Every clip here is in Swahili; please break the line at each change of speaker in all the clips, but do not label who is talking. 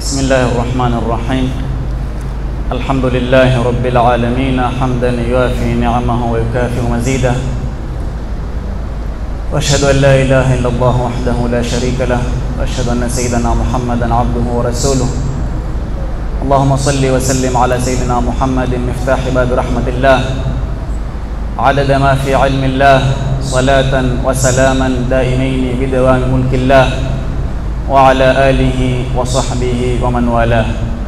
بسم الله الرحمن الرحيم الحمد لله رب العالمين حمدا يوافي نعمه ويكافئ مزيده واشهد ان لا اله الا الله وحده لا شريك له واشهد ان سيدنا محمدا عبده ورسوله اللهم صل وسلم على سيدنا محمد مفتاح باب رحمه الله عدد ما في علم الله صلاه وسلاما دائمين بدوام ملك الله وعلى اله وصحبه ومن والاه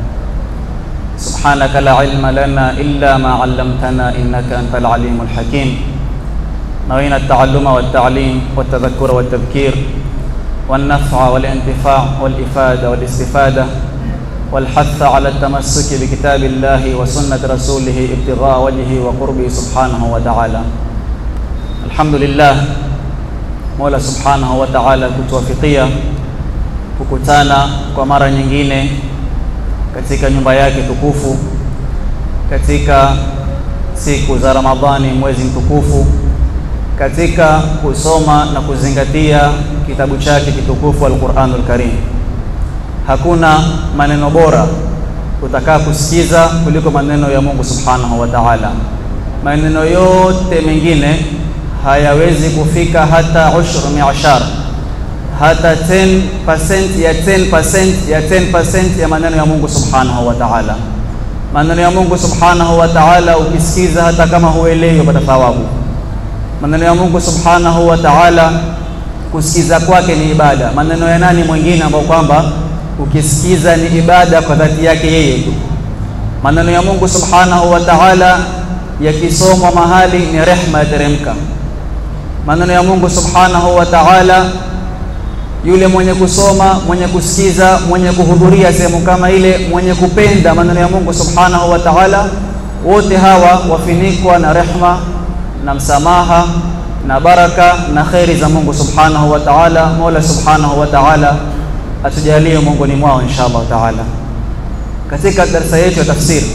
سبحانك لا علم لنا الا ما علمتنا انك انت العليم الحكيم نوينا التعلم والتعليم والتذكر والتذكير والنفع والانتفاع والافاده والاستفاده والحث على التمسك بكتاب الله وسنه رسوله ابتغاء وجهه وقربه سبحانه وتعالى الحمد لله mola subhanahu wa ta'ala kutuwafikia kukutana kwa mara nyingine katika nyumba yake tukufu katika siku za Ramadhani, mwezi mtukufu, katika kusoma na kuzingatia kitabu chake kitukufu Al-Qur'anul Karim. Hakuna maneno bora utakaa kusikiza kuliko maneno ya Mungu Subhanahu wa Ta'ala. Maneno yote mengine hayawezi kufika hata ushru mi'ashar hata 10% ya 10% ya 10% ya maneno ya Mungu Subhanahu wa Ta'ala. Maneno ya Mungu Subhanahu wa Ta'ala ukisikiza hata kama huelewi upata thawabu. Maneno ya Mungu Subhanahu wa Ta'ala kusikiza kwake ni ibada. Maneno ya nani mwingine ambao kwamba ukisikiza ni ibada kwa dhati yake yeye tu. Maneno ya Mungu Subhanahu wa Ta'ala yakisomwa mahali ni rehma yateremka. Maneno ya Mungu Subhanahu wa Ta'ala yule mwenye kusoma, mwenye kusikiza, mwenye kuhudhuria sehemu kama ile, mwenye kupenda maneno ya Mungu Subhanahu wa Ta'ala, wote hawa wafinikwa na rehma na msamaha na baraka na kheri za Mungu Subhanahu wa Ta'ala. Mola Subhanahu wa Ta'ala atujalie miongoni mwao insha Allah Ta'ala. Katika darasa yetu ya tafsiri,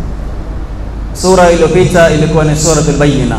sura iliyopita ilikuwa ni suratul Bayyina,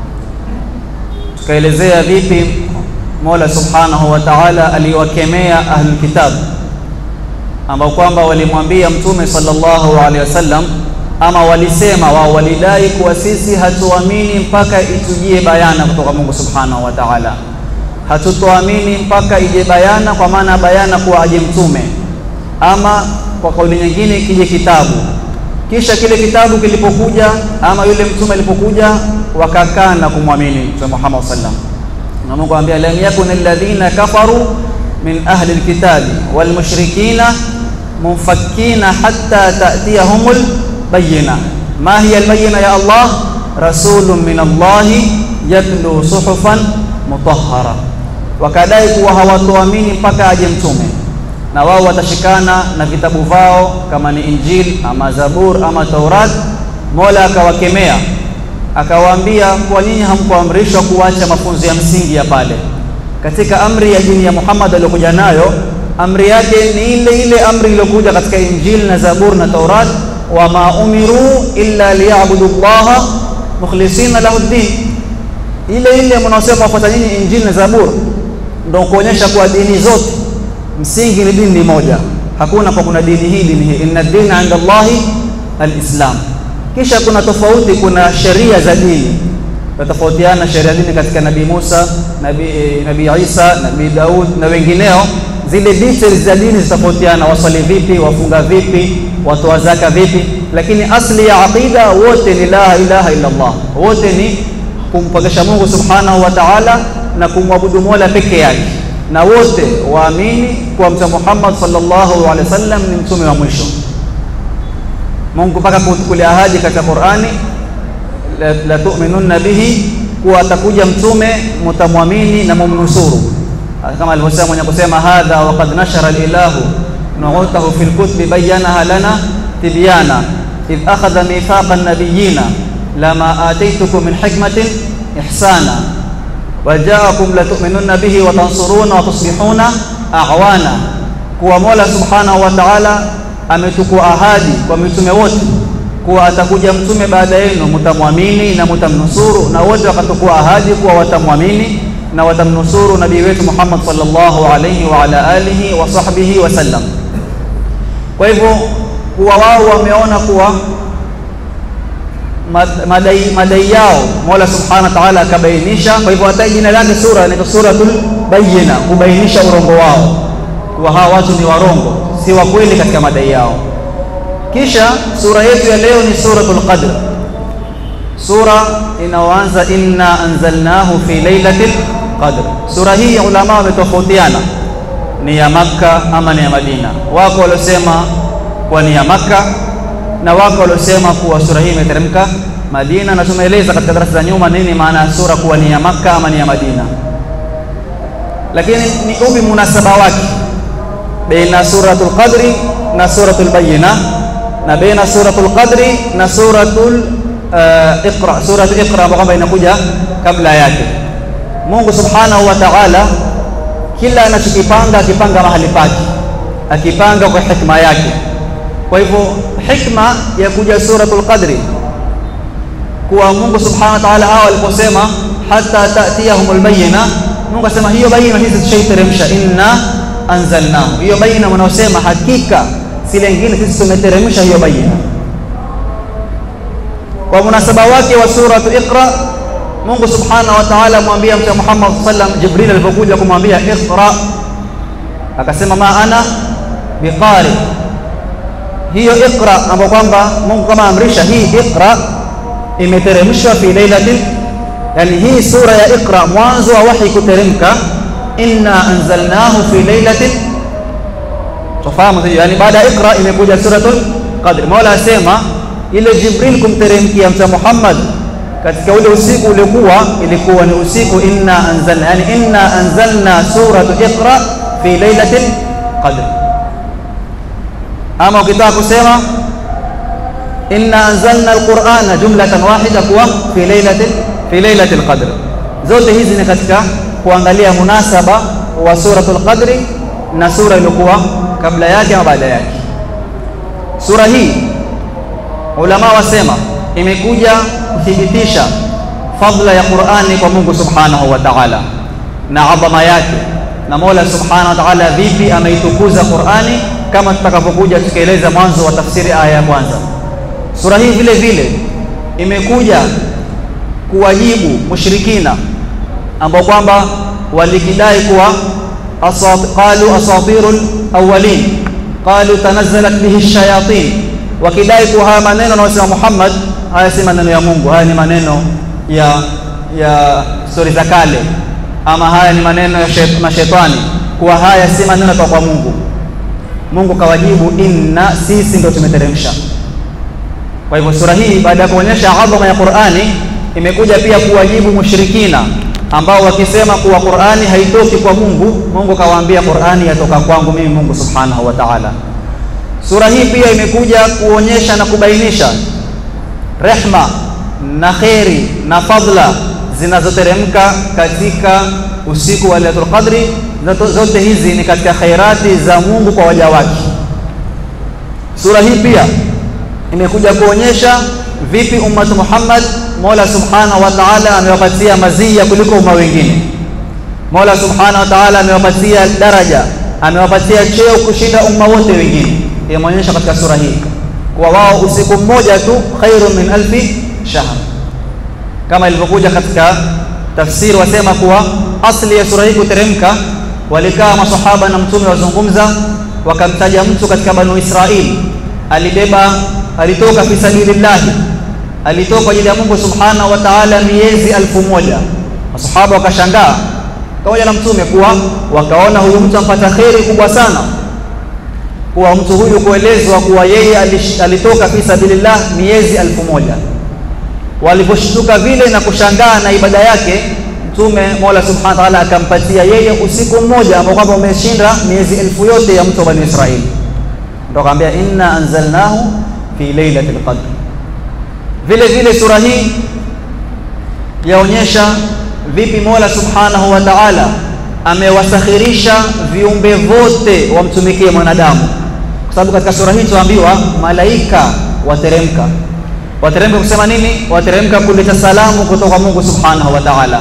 tukaelezea vipi Mola Subhanahu wa Ta'ala aliwakemea ahlul kitab ambao kwamba walimwambia Mtume sallallahu alaihi wasallam, ama walisema wao, walidai kuwa sisi hatuamini mpaka itujie bayana kutoka Mungu Subhanahu wa Ta'ala, hatutoamini mpaka ije bayana, kwa maana bayana kuwa aje mtume, ama kwa kauli nyingine kije kitabu. Kisha kile kitabu kilipokuja, ama yule mtume alipokuja, wakakaa na kumwamini Mtume Muhammad sallallahu alaihi wasallam na Mungu anambia lam yakun alladhina kafaru min ahli alkitabi wal mushrikina munfakkina hatta ta'tiyahumul bayyina ma hiya albayyina ya Allah rasulun min Allah yatlu suhufan mutahhara wakadai kuwa hawatoamini mpaka aje mtume na wao watashikana na vitabu vao kama ni Injil ama Zabur ama Taurat Mola akawakemea akawaambia kwa nini hamkuamrishwa kuacha mafunzo ya msingi ya pale katika amri ya dini ya Muhammad aliyokuja nayo amri yake ni ile ile amri iliyokuja katika Injili na Zabur na Taurat wama umiru illa liyabudu llaha mukhlisina lahu ddin ile ile mnaosema wafuata nyinyi Injili na Zabur ndio kuonyesha kuwa dini zote msingi ni dini moja hakuna kwa kuna dini hii dini hii inna dina inda Allahi alislam kisha kuna tofauti, kuna sheria za dini tofautiana sheria dini katika Nabii Musa, Nabii Nabii Isa, Nabii Daud na wengineo. Zile details za dini zitofautiana, waswali vipi, wafunga vipi, watoa zaka vipi, lakini asli ya aqida wote ni la ilaha illa Allah, wote ni kumpokesha Mungu subhanahu wa ta'ala na kumwabudu Mola peke yake, na wote waamini kuwa Mtume Muhammad sallallahu alaihi wasallam ni mtume wa mwisho. Mungu mpaka kutukulia ahadi katika Qur'ani, la, la tu'minunna bihi, kuwa atakuja mtume mutamwamini na mumnusuru, kama alivyosema mwenye kusema hadha wa qad nashara al-ilahu nu'utahu fil kutubi bayyanaha lana tibyana idh akhadha mithaqa an-nabiyyina lama ataytukum min hikmatin ihsana wa ja'akum la tu'minunna bihi wa tansuruna wa tuslihuna a'wana, kuwa Mola subhanahu wa ta'ala ametukua ahadi kwa mitume wote kuwa atakuja mtume baada yenu, mutamwamini na mutamnusuru, na wote wakatukua ahadi kuwa watamwamini na watamnusuru nabii wetu Muhammad sallallahu alayhi wa ala alihi wa sahbihi wasallam. Kwa hivyo kuwa wao wameona kuwa madai, madai yao Mola subhanahu wa ta'ala akabainisha. Kwa hivyo hata jina lake sura inaitwa suratul bayyina, kubainisha urongo wao, kuwa hawa watu ni warongo, si wa kweli katika madai yao. Kisha sura yetu ya leo ni suratul Qadr, sura inayoanza inna anzalnahu fi lailatil qadr. Sura hii ulama wametofautiana ni ya Makka ama ni ya Madina. Wako waliosema kuwa ni ya Makka na wako waliosema kuwa sura hii imeteremka Madina, na tumeeleza katika darasa za nyuma nini maana ya sura kuwa ni ya Makka ama ni ya Madina. Lakini ni upi munasaba wake baina suratul qadri na suratul bayyina na baina suratul qadri na suratul uh, iqra suratul iqra ambayo kwamba inakuja kabla yake. Mungu subhanahu wa ta'ala kila anachokipanga akipanga mahali pake, akipanga kwa hikma yake. Kwa hivyo hikma ya kuja suratul qadri kuwa Mungu subhanahu wa ta'ala hao aliposema hata tatiyahumul bayyina, Mungu asema hiyo bayyina hizi tushaiteremsha, inna anzalnahu. Hiyo bayyina wanaosema hakika si lengine, sisi tumeteremsha hiyo bayyina. Kwa munasaba wake wa suratu Iqra, Mungu subhanahu wa ta'ala amwambia Mtume Muhammad sallam, Jibril alipokuja kumwambia iqra, akasema ma ana biqari. Hiyo iqra ambayo kwamba Mungu kama amrisha hii iqra imeteremshwa fi lailatin, yani hii sura ya Iqra mwanzo wa wahi kuteremka, inna anzalnahu fi lailatin. Tufahamu hiyo, yani baada ya Iqra imekuja suratul Qadr. Mola asema ile Jibril kumteremkia Mtume Muhammad katika ule usiku ulikuwa ilikuwa ni usiku inna anzalna, yani inna anzalna suratu Iqra fi lailatil qadr. Ama ukitaka kusema inna anzalna alqur'ana jumlatan wahida kuwa fi lailatil fi lailatil qadr. Zote hizi ni katika kuangalia munasaba wa suratul qadri na sura iliyokuwa kabla yake au baada yake. Sura hii ulama wasema imekuja kuthibitisha fadla ya Qur'ani kwa Mungu subhanahu wa ta'ala na adhama yake, na Mola subhanahu wa ta'ala vipi ameitukuza Qur'ani, kama tutakavyokuja tukieleza mwanzo wa tafsiri aya ya kwanza. Sura hii vile vile imekuja kuwajibu mushrikina ambao kwamba walikidai kuwa asat, qalu asatirul awwalin qalu tanazzalat bihi shayatin, wakidai kuwa haya maneno anayosema Muhammad haya si maneno ya Mungu, haya ni maneno ya ya stori za kale, ama haya ni maneno ya shet, mashetani, kuwa haya si maneno toka kwa Mungu. Mungu kawajibu, inna, sisi ndio tumeteremsha. Kwa hivyo sura hii baada ya kuonyesha adhama ya Qur'ani imekuja pia kuwajibu mushrikina ambao wakisema kuwa Qur'ani haitoki kwa Mungu. Mungu kawaambia Qur'ani yatoka kwangu mimi Mungu subhanahu wa ta'ala. Sura hii pia imekuja kuonyesha na kubainisha rehma na kheri na fadla zinazoteremka katika usiku wa Lailatul Qadri. Zote hizi ni katika khairati za Mungu kwa waja wake. Sura hii pia imekuja kuonyesha vipi ummatu Muhammad Mola subhanahu wa ta'ala amewapatia mazia kuliko umma wengine. Mola subhanahu wa ta'ala amewapatia daraja, amewapatia cheo kushinda umma wote wengine. Imeonyesha katika sura hii kwa wao usiku mmoja tu khairun min alfi shahr, kama ilivyokuja katika tafsiri, wasema kuwa asli ya sura hii kuteremka, walikaa masahaba na mtume wazungumza, wakamtaja mtu katika Banu Israili alibeba, alitoka fi sabilillahi, alitoka kwa ajili ya Mungu subhanahu wa ta'ala miezi alfu moja. Masahaba wakashangaa pamoja na mtume kuwa wakaona huyu mtu ampata kheri kubwa sana kuwa mtu huyu kuelezwa kuwa yeye alitoka fi sabilillah miezi alfu moja. Waliposhtuka vile na kushangaa na ibada yake, Mtume Mola subhanahu wa ta'ala akampatia yeye usiku mmoja ambao kwamba umeshinda miezi elfu yote ya mtu wa Bani Israili. Ndio akamwambia inna anzalnahu fi lailatul qadr. Vile vile sura hii yaonyesha vipi Mola subhanahu wa ta'ala amewasakhirisha viumbe vote wamtumikie mwanadamu, kwa sababu katika sura hii tuambiwa malaika wateremka. Wateremka kusema nini? Wateremka kuleta salamu kutoka kwa Mungu subhanahu wa ta'ala.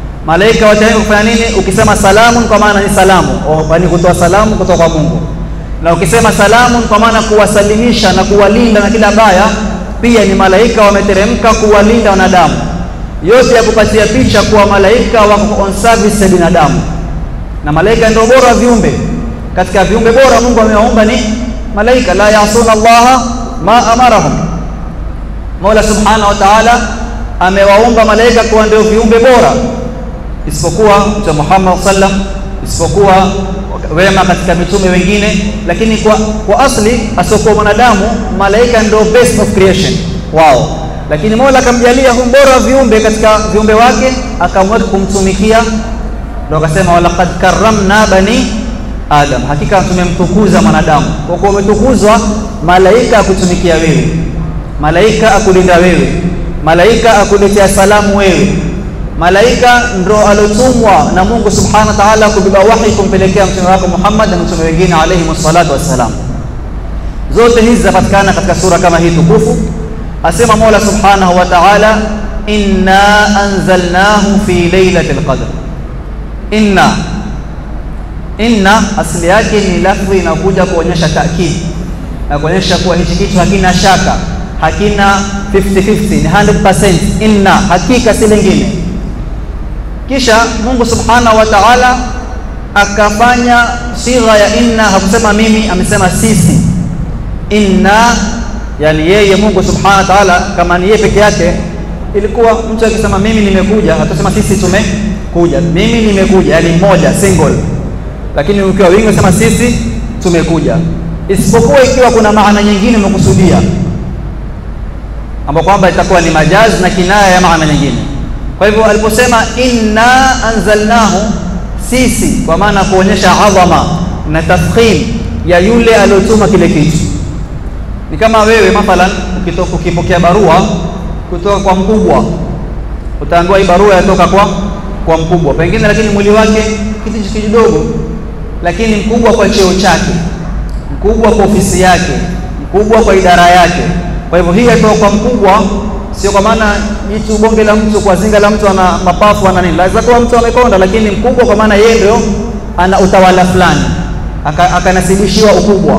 Malaika wateremka kufanya nini? Ukisema salamu kwa maana ni salamu, yaani kutoa salamu kutoka kwa Mungu. na ukisema salamun kwa maana kuwasalimisha na kuwalinda na kila baya, pia ni malaika wameteremka kuwalinda wanadamu. Yote ya kupatia picha kuwa malaika wako on service ya binadamu, na malaika ndio bora viumbe. Katika viumbe bora Mungu amewaumba ni malaika, la yasuna Allaha ma amarahum. Mola subhanahu wa ta'ala amewaumba malaika kuwa ndio viumbe bora, isipokuwa Mtume Muhammad sallam, isipokuwa wema katika mitume wengine, lakini kwa, kwa asli asiokuwa mwanadamu malaika ndio best of creation wao, lakini Mola akamjalia hu bora wa viumbe katika viumbe wake, akamweka kumtumikia, ndio akasema walaqad karramna bani Adam, hakika tumemtukuza mwanadamu. Kwa kuwa umetukuzwa, malaika akutumikia wewe, malaika akulinda wewe, malaika akuletea salamu wewe malaika ndo alotumwa na Mungu subhanahu wa ta'ala kubeba wahi kumpelekea mtume wako Muhammad na mtume wengine alayhi salatu wassalam. Zote hizi zapatikana katika sura kama hii tukufu. Asema Mola subhanahu wa ta'ala, inna anzalnahu fi lailatul qadr. Inna inna asili yake ni lafzi inakuja kuonyesha taakid na kuonyesha kuwa hichi kitu hakina shaka, hakina 50-50, ni 100%. Inna hakika si lingine kisha Mungu subhanahu wa ta'ala akafanya sigha ya inna, hakusema mimi, amesema sisi. Inna yani yeye Mungu subhanahu wa ta'ala, kama ni yeye peke yake, ilikuwa mtu akisema mimi nimekuja, hatusema sisi tumekuja. Mimi nimekuja, yani mmoja single, lakini ukiwa wingi unasema sisi tumekuja, isipokuwa ikiwa kuna maana nyingine umekusudia, ambapo kwamba itakuwa ni majazi na kinaya ya maana nyingine. Kwa hivyo aliposema inna anzalnahu, sisi, kwa maana kuonyesha adhama na tafkhim ya yule aliyotuma kile kitu. Ni kama wewe mathalan ukipokea barua kutoka kwa mkubwa, utaambiwa hii barua yatoka kwa kwa mkubwa pengine, lakini mwili wake kitu kidogo, lakini mkubwa kwa cheo chake, mkubwa kwa ofisi yake, mkubwa kwa idara yake. Kwa hivyo hii yatoka kwa mkubwa sio kwa maana jitu bonge la mtu kwa zinga la mtu ana mapafu ana nini, lazima kuwa mtu amekonda, lakini mkubwa kwa maana yeye ndio ana utawala fulani, akanasibishiwa aka ukubwa.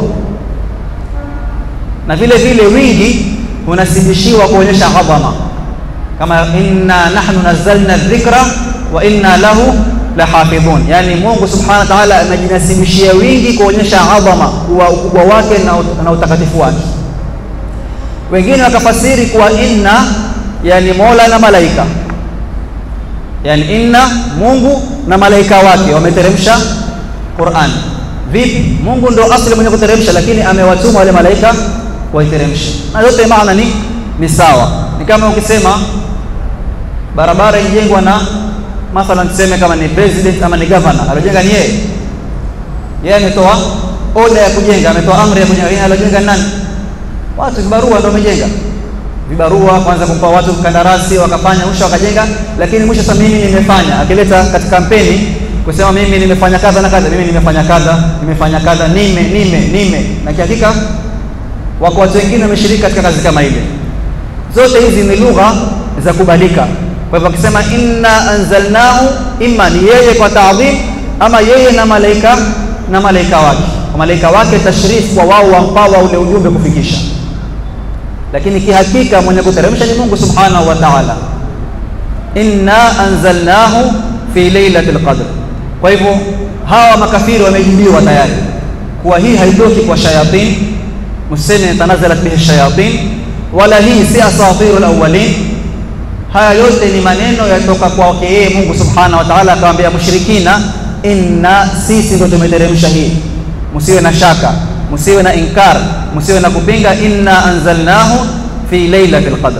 Na vile vile wingi unasibishiwa kuonyesha adhama, kama inna nahnu nazzalna dhikra wa inna lahu lahafidhun, yani Mungu subhanahu wa ta'ala anajinasibishia wingi kuonyesha adhama wa ukubwa wake na, na utakatifu wake wengine wakafasiri kuwa inna yani Mola na malaika, yani inna Mungu na malaika wake wameteremsha Qur'an. Vipi? Mungu ndo asli mwenye kuteremsha, lakini amewatuma wale malaika waiteremshe, na yote maana ni ni sawa. Ni kama ukisema barabara ijengwa na mathalan, tuseme kama ni president ama ni governor, alojenga ni yeye, yeye ametoa oda ya kujenga, ametoa amri ya kujenga, alojenga nani? watu vibarua ndio wamejenga vibarua, kwanza kumpa watu kandarasi, wakafanya mwisho wakajenga, lakini mwisho sasa mimi nimefanya, akileta katika kampeni kusema mimi nimefanya kadha na kadha, mimi nimefanya kadha, nimefanya kadha, nime nime nime, na kihakika wako watu wengine wameshiriki katika kazi kama ile. Zote hizi ni lugha za kubalika. Kwa hivyo akisema inna anzalnahu, imma ni yeye kwa taadhim, ama yeye na malaika na malaika wake, kwa malaika wake tashrif, kwa wao wampawa ule ujumbe kufikisha lakini kihakika mwenye kuteremsha ni Mungu subhanahu wa ta'ala. Inna anzalnahu fi lailatul qadr. Kwa hivyo hawa makafiri wamejibiwa tayari kuwa hii haitoki kwa shayatin, museme tanazalat bihi shayatin, wala hii si asatirul awwalin. Haya yote ni maneno yatoka kwake yeye Mungu subhanahu wa ta'ala, akamwambia mushrikina, inna, sisi ndio tumeteremsha hii, msiwe na shaka msiwe na inkar, msiwe na kupinga. Inna anzalnahu fi lailatul qadr.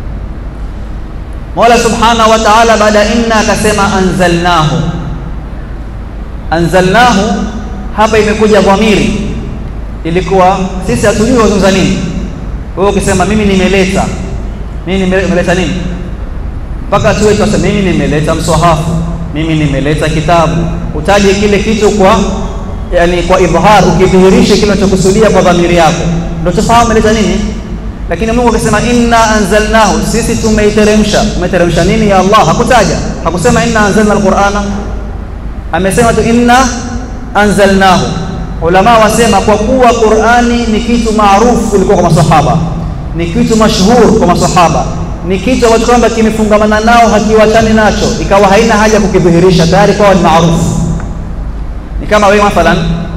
Mola subhanahu wa ta'ala baada ya inna akasema anzalnahu. Anzalnahu hapa imekuja dhamiri, ilikuwa sisi hatujui wazungumza nini. Wewe ukisema mimi nimeleta, mimi nimeleta nini, mpaka tuwe tuasema mimi nimeleta mswahafu, mimi nimeleta kitabu, utaje kile kitu kwa yani kwa idhhar, ukidhihirisha kile unachokusudia kwa dhamiri yako, ndio tufahamu ameleta nini. Lakini Mungu akisema inna anzalnahu, sisi tumeiteremsha. Umeteremsha nini ya Allah? Hakutaja, hakusema inna anzalna alqur'ana, amesema tu inna anzalnahu. ulama wasema kwa kuwa Qur'ani ni kitu maarufu kulikuwa kwa masahaba, ni kitu mashhur kwa masahaba, ni kitu ambacho kwamba kimefungamana nao hakiwachani nacho, ikawa haina haja kukidhihirisha, tayari kwao ni maarufu. Ni kama wewe mathalan,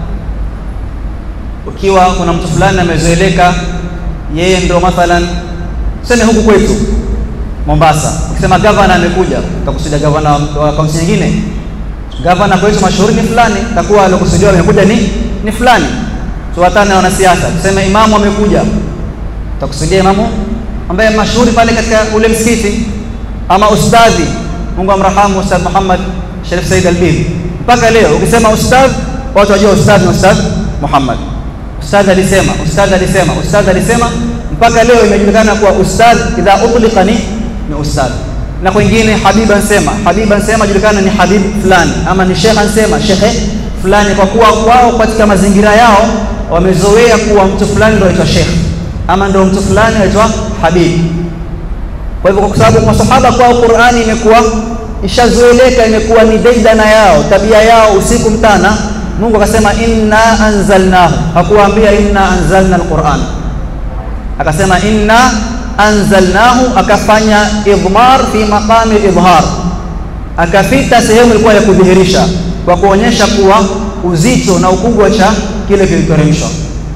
ukiwa kuna mtu fulani amezoeleka, yeye ndo mathalan, tuseme huku kwetu Mombasa, ukisema gavana amekuja, utakusudia gavana wa kaunti nyingine gavana kwetu mashuhuri ni fulani, takuwa aliokusudiwa amekuja ni ni fulani. Tuwatane na wanasiasa, tuseme imamu amekuja, takusudia imamu ambaye mashuhuri pale katika ule msikiti, ama ustadhi, Mungu amrahamu Ustadh Muhammad Sharif Said Albib. Mpaka leo ukisema ustadh, watu wajua ustadh ni Ustadh Muhammad, ustadh alisema, ustadh alisema, ustadh alisema, mpaka leo imejulikana kuwa ustadh idha utlika ni ni ustadh na kwingine Habib ansema Habib ansema julikana ni Habib fulani, ama ni Sheikh ansema shekhe fulani, kwa kuwa wao katika mazingira yao wamezoea kuwa mtu fulani ndio aitwa Sheikh ama ndio mtu fulani aitwa Habib. Kwa hivyo, kwa sababu masahaba kwao Qur'ani imekuwa ishazoeleka, imekuwa ni daidana yao, tabia yao, usiku mtana. Mungu akasema inna anzalnahu, hakuwaambia inna anzalna alquran, akasema inna anzalnahu akafanya idmar fi maqami idhar, akafita sehemu ilikuwa ya kudhihirisha kwa kuonyesha kuwa uzito na ukubwa cha kile kiliteremshwa.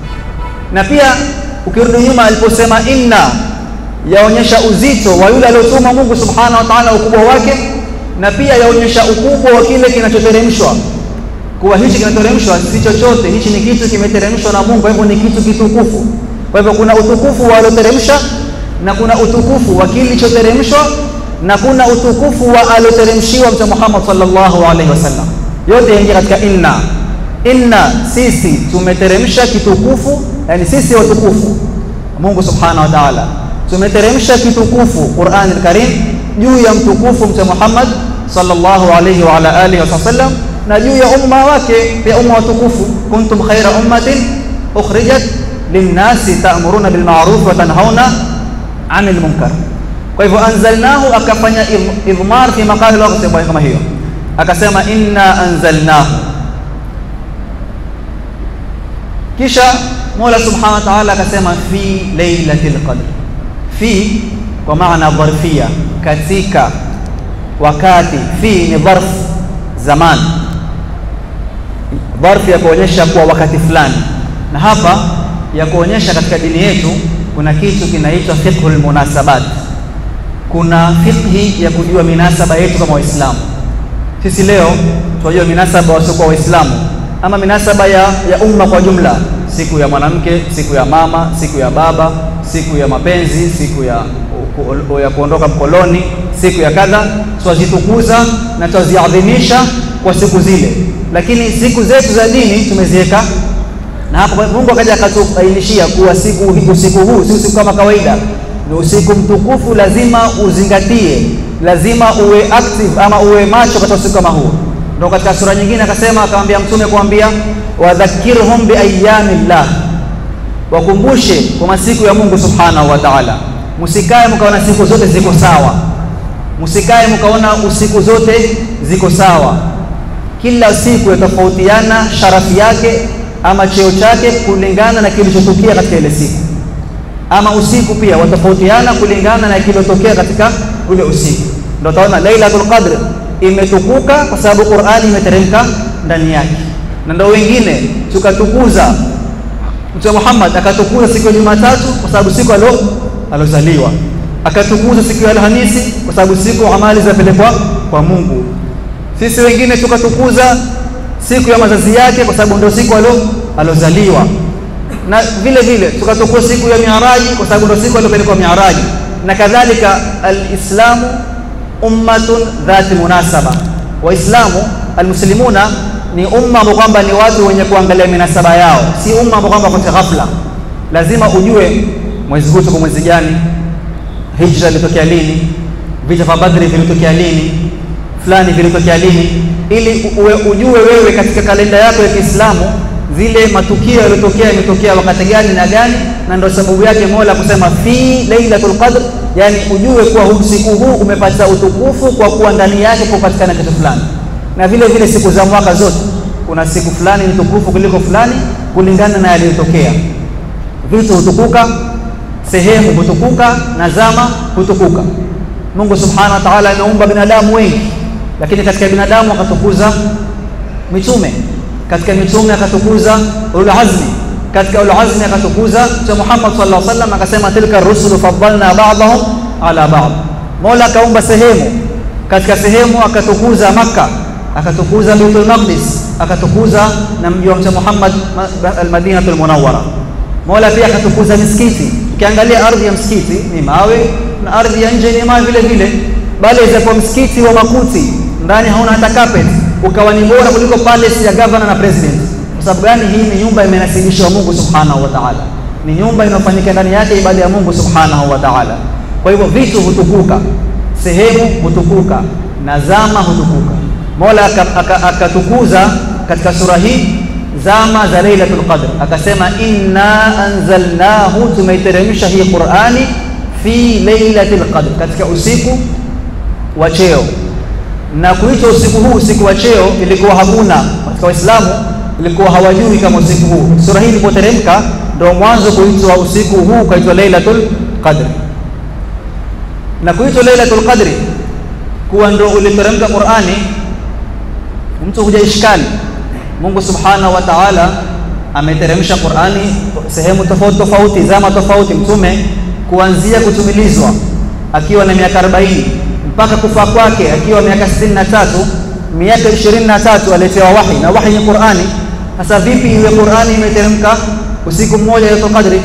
Na pia ukirudi nyuma, aliposema inna, yaonyesha uzito wa yule aliyotuma Mungu subhanahu wa ta'ala, ukubwa wake, na pia yaonyesha ukubwa wa kile kinachoteremshwa, kuwa hichi kinateremshwa si chochote, hichi ni kitu kimeteremshwa na Mungu, kwa hivyo ni kitu kitukufu. Kwa hivyo kuna utukufu wa alioteremsha na kuna utukufu wa kilichoteremshwa na kuna utukufu wa alioteremshiwa Mtume Muhammad sallallahu alaihi wasallam. Yote yaingia katika inna. Inna, sisi tumeteremsha kitukufu, yani sisi watukufu, Mungu subhanahu wa ta'ala tumeteremsha kitukufu Qur'an al-Karim juu ya mtukufu Mtume Muhammad sallallahu alaihi wa ala alihi wasallam na juu ya umma wake pia umma watukufu, kuntum khaira ummatin ukhrijat linnasi ta'muruna bil ma'ruf wa tanhauna anil munkar. Kwa hivyo anzalnahu, akafanya idhmar fi maqali waqti kama hiyo, akasema inna anzalnahu. Kisha Mola subhanahu wa ta'ala akasema fi lailatul qadr, fi kwa maana dharfia, katika wakati. Fi ni dharf zaman, dharf ya kuonyesha kuwa wakati fulani, na hapa ya kuonyesha katika dini yetu kuna kitu kinaitwa fiqhul munasabat. Kuna fiqhi ya kujua minasaba yetu kama Waislamu. Sisi leo tunajua minasaba wasiokuwa Waislamu ama minasaba ya, ya umma kwa jumla, siku ya mwanamke, siku ya mama, siku ya baba, siku ya mapenzi, siku ya, u, ya kuondoka mkoloni, siku ya kadha, twazitukuza na twaziadhimisha kwa siku zile, lakini siku zetu za dini tumeziweka na hapo Mungu akaja akatubainishia kuwa siku usiku huu si usiku kama kawaida, ni usiku mtukufu, lazima uzingatie, lazima uwe active ama uwe macho katika usiku kama huu. Ndio katika sura nyingine akasema, akamwambia Mtume kuambia wadhakirhum biayamillah, wakumbushe kwa masiku ya Mungu subhanahu wa ta'ala. Msikae mkaona siku zote ziko sawa, msikae mkaona usiku zote ziko sawa. Kila siku yatofautiana sharafi yake ama cheo chake kulingana na kilichotukia katika ile siku, ama usiku pia watofautiana kulingana na kilichotokea katika ule usiku. Ndio utaona Lailatul Qadr imetukuka kwa sababu Qur'ani imeteremka ndani yake, na ndio wengine tukatukuza Mtume Muhammad akatukuza siku ya Jumatatu kwa sababu siku alo alozaliwa, akatukuza siku ya Alhamisi kwa sababu siku amali zinapelekwa kwa Mungu. Sisi wengine tukatukuza siku ya mazazi yake kwa sababu ndio siku alo alozaliwa, na vile vile tukatukuza siku ya Miaraji kwa sababu ndio siku aliopelekwa Miaraji, na kadhalika. Alislamu ummatun dhati munasaba, Waislamu almuslimuna ni umma ambao kwamba ni watu wenye kuangalia minasaba yao, si umma ambao kwamba kwa ghafla. Lazima ujue mwezi huu tuko mwezi gani, hijra ilitokea lini, vita vya Badri vilitokea lini, fulani vilitokea lini, ili uwe ujue wewe katika kalenda yako ya Kiislamu zile matukio yaliyotokea yametokea wakati gani na gani, na ndio sababu yake Mola kusema fi lailatul qadr, yani ujue kuwa usiku huu umepata utukufu kwa kuwa ndani yake kupatikana kitu fulani na vile vile siku za mwaka zote kuna siku fulani ni tukufu kuliko fulani kulingana na yaliyotokea. Vitu hutukuka, sehemu hutukuka na zama hutukuka. Mungu subhanahu wa ta'ala ameumba binadamu wengi, lakini katika binadamu akatukuza mitume, katika mitume akatukuza ulul azmi, katika ulul azmi akatukuza Mtume Muhammad sallallahu alaihi wasallam, akasema tilka rusulu faddalna ba'dahum ala ba'd. Mola akaumba sehemu, katika sehemu akatukuza Makka, akatukuza Baitul Maqdis, akatukuza na mji wa Mtume Muhammad al-Madinatul Munawwara. Mola pia akatukuza misikiti. Ukiangalia ardhi ya msikiti ni mawe na ardhi ya nje ni mawe vile vile, bali kwa msikiti wa makuti ndani hauna hata carpet, ukawa ni bora kuliko palace ya governor na president. Kwa sababu gani? Hii ni nyumba imenasibishwa Mungu subhanahu wa ta'ala, ni nyumba inayofanyika ndani yake ibada ya Mungu subhanahu wa ta'ala. Kwa hivyo vitu hutukuka, sehemu hutukuka na zama hutukuka. Mola akatukuza aka, aka katika sura hii zama za Lailatul Qadr, akasema inna anzalnahu, tumeiteremsha hii Qur'ani fi lailatul qadr, katika usiku wa cheo. Na kuitwa usiku huu usiku wa cheo ilikuwa hakuna katika Waislamu, ilikuwa hawajui kama usiku huu. Sura hii ilipoteremka ndio mwanzo kuitwa usiku huu ukaitwa lailatul qadr. Na kuitwa lailatul qadri kuwa ndio uliteremka Qur'ani, mtu huja ishkali. Mungu subhanahu wa ta'ala ameteremsha Qur'ani sehemu tofauti tofauti, zama tofauti, mtume kuanzia kutumilizwa akiwa na miaka 40 mpaka kufa kwake akiwa miaka 63, miaka 23 aletewa wahi na wahi ni Qur'ani. Sasa vipi iwe Qur'ani imeteremka usiku mmoja Lailatul Qadri?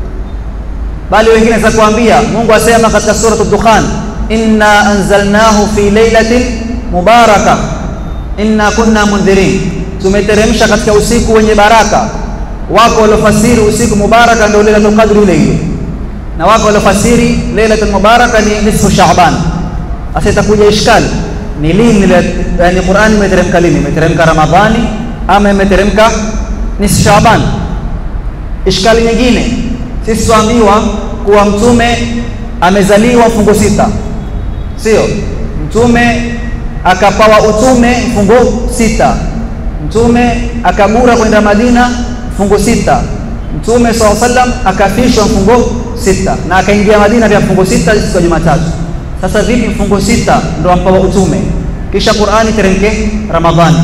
Bali wengine za kuambia Mungu asema katika sura Ad-Dukhan, inna anzalnahu fi lailatin mubaraka inna kunna mundhirin, tumeteremsha katika usiku wenye baraka. Wako waliofasiri usiku mubaraka ndio Lailatul Qadri ile ile na wako waliofasiri Lailatul Mubaraka ni nisfu Shaaban. Sasa itakuja ishkali, ni lini yani Qur'ani imeteremka lini? Imeteremka Ramadhani ama imeteremka nisfu Shaaban? Ishkali nyingine, sisi tuambiwa kuwa mtume amezaliwa mfungo sita, sio? Mtume akapawa utume mfungo sita, mtume akabura kwenda Madina mfungo sita, mtume SAW sallam akafishwa mfungo sita na akaingia Madina pia mfungo sita siku ya Jumatatu. Sasa vipi mfungo sita ndo ampawa utume kisha Qur'ani teremke Ramadhani?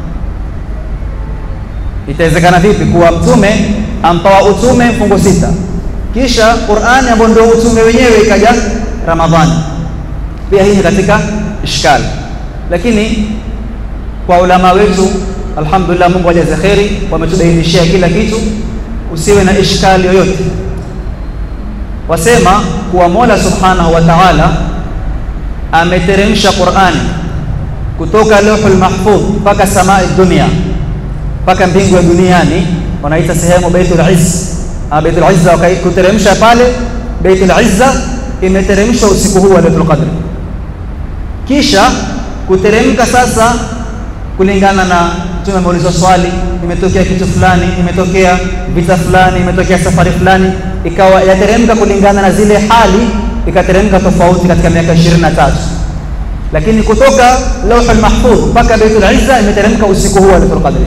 Itawezekana vipi kuwa mtume ampawa utume mfungo sita kisha Qur'ani ambayo ndio utume wenyewe ikaja Ramadhani? Pia hii ni katika ishkali, lakini kwa ulama wetu alhamdulillah, Mungu ajaze kheri, wametubainishia kila kitu, usiwe na ishkali yoyote wasema kuwa Mola Subhanahu wa Ta'ala ameteremsha Qur'ani kutoka Lauhul Mahfudh mpaka samai dunia mpaka mbingu ya duniani, wanaita sehemu Baitul Izz. Baitul Izza kuteremsha pale Baitul Izza imeteremshwa usiku huu wa Lailatul Qadr, kisha kuteremka sasa kulingana na Mtume ameulizwa swali, imetokea kitu fulani, imetokea vita fulani, imetokea safari fulani, ikawa yateremka kulingana na zile hali, ikateremka tofauti katika miaka 23 lakini kutoka Lauhul Mahfudh mpaka Baitul Izza imeteremka usiku huu wa Lailatul Qadr.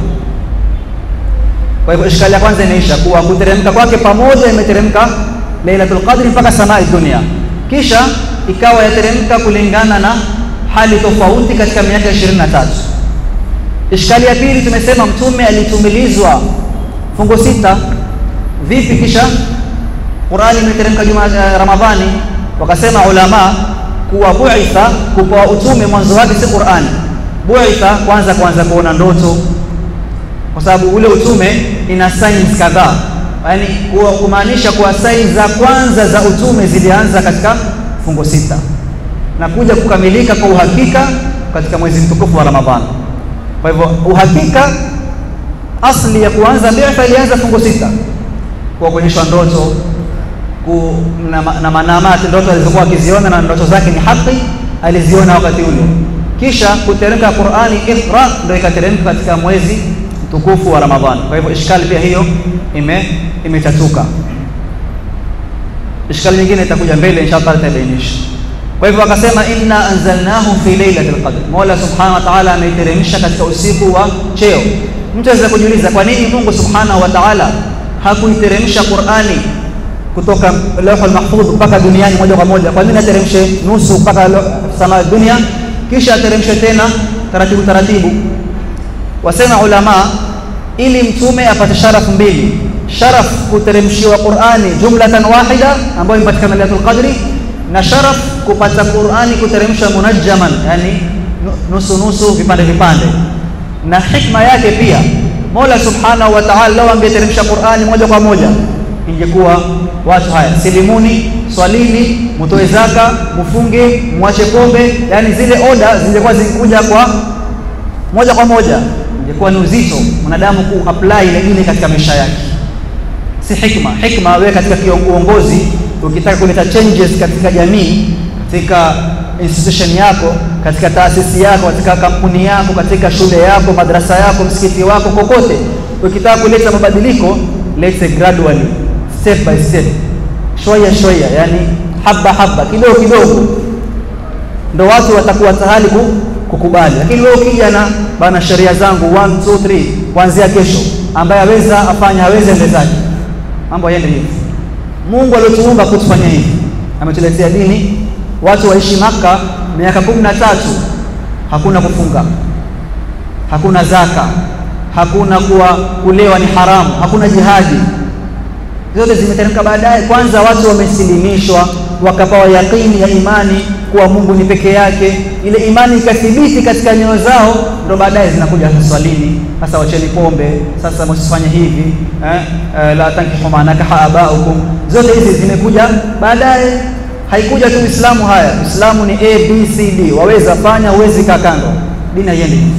Kwa hivyo ishkali ya kwanza inaisha kuwa kuteremka kwake pamoja imeteremka Lailatul Qadr mpaka samai dunia, kisha ikawa yateremka kulingana na hali tofauti katika miaka 23. Ishkali ya pili tumesema mtume alitumilizwa fungo sita, vipi kisha Qur'ani imeteremka juma Ramadhani? Wakasema ulama kuwa buitha, kupewa utume mwanzo wake si Qur'ani. Buitha kwanza kwanza kuona ndoto, kwa sababu ule utume ina signs kadhaa, yaani kumaanisha kuwa signs za kwanza za utume zilianza katika fungo sita na kuja kukamilika kwa uhakika katika mwezi mtukufu wa Ramadhani. Kwa hivyo uhakika asli ya kuanza bi'tha ilianza fungo sita, kwa kuonyeshwa ndoto ku, na, na manamati ndoto alizokuwa akiziona na ndoto zake ni haki, aliziona wakati ule. Kisha kuteremka Qur'ani Iqra ndio ikateremka katika mwezi mtukufu wa Ramadhani. Kwa hivyo ishkali pia hiyo ime imetatuka. Ishkali nyingine itakuja mbele inshallah, itabainisha. Kwa hivyo akasema inna anzalnahu fi lailatul qadr, Mola subhanahu wa ta'ala ameiteremsha katika usiku wa cheo. mtu aweza kujiuliza kwa nini Mungu subhanahu wa ta'ala hakuiteremsha Qur'ani kutoka lauhul mahfudh mpaka duniani moja kwa moja? Kwa nini ateremshe nusu mpaka sama dunia kisha ateremshe tena taratibu taratibu? Wasema ulama, ili mtume apate sharafu mbili, sharaf kuteremshiwa Qur'ani jumlatan wahida ambayo imepatikana Lailatul Qadri, na sharaf kupata Qur'ani kuteremsha munajjaman, yani nusu nusu, vipande vipande. Na hikma yake pia Mola subhanahu wa ta'ala, lau angeteremsha Qur'ani moja kwa moja ingekuwa watu haya silimuni, swalini, mutoe zaka, mufunge, muache pombe, yani zile oda zingekuwa zikuja kwa moja kwa moja, ingekuwa ni uzito mwanadamu ku apply ile dini katika maisha yake. Si hikma. Hikma wewe katika uongozi, ukitaka kuleta changes katika jamii, katika institution yako, katika taasisi yako, katika kampuni yako, katika shule yako, madrasa yako, msikiti wako, kokote, ukitaka kuleta mabadiliko, let's gradually step by step, shoya shoya, yani haba haba, kidogo kidogo, ndo watu watakuwa tayari kukubali. Lakini wewe ukija na bana, sheria zangu 1 2 3 kuanzia kesho, ambaye aweza afanye, hawezi endezaje, mambo yaende hivi. Mungu aliotuumba kutufanya hivi, ametuletea dini. Watu waishi Maka miaka kumi na tatu, hakuna kufunga, hakuna zaka, hakuna kuwa kulewa ni haramu, hakuna jihadi zote zimeteremka baadaye. Kwanza watu wamesilimishwa, wakapawa yaqini ya imani kuwa Mungu ni peke yake, ile imani ikathibiti katika nyoyo zao, ndo baadaye zinakuja swalini, sasa wacheni pombe, sasa msifanye hivi eh, eh, la tankihu ma nakaha abaukum. Zote hizi zimekuja baadaye, haikuja tu Uislamu. Haya, Uislamu ni A B C D, waweza fanya, huwezi kaa kando, dini haiendi hivi.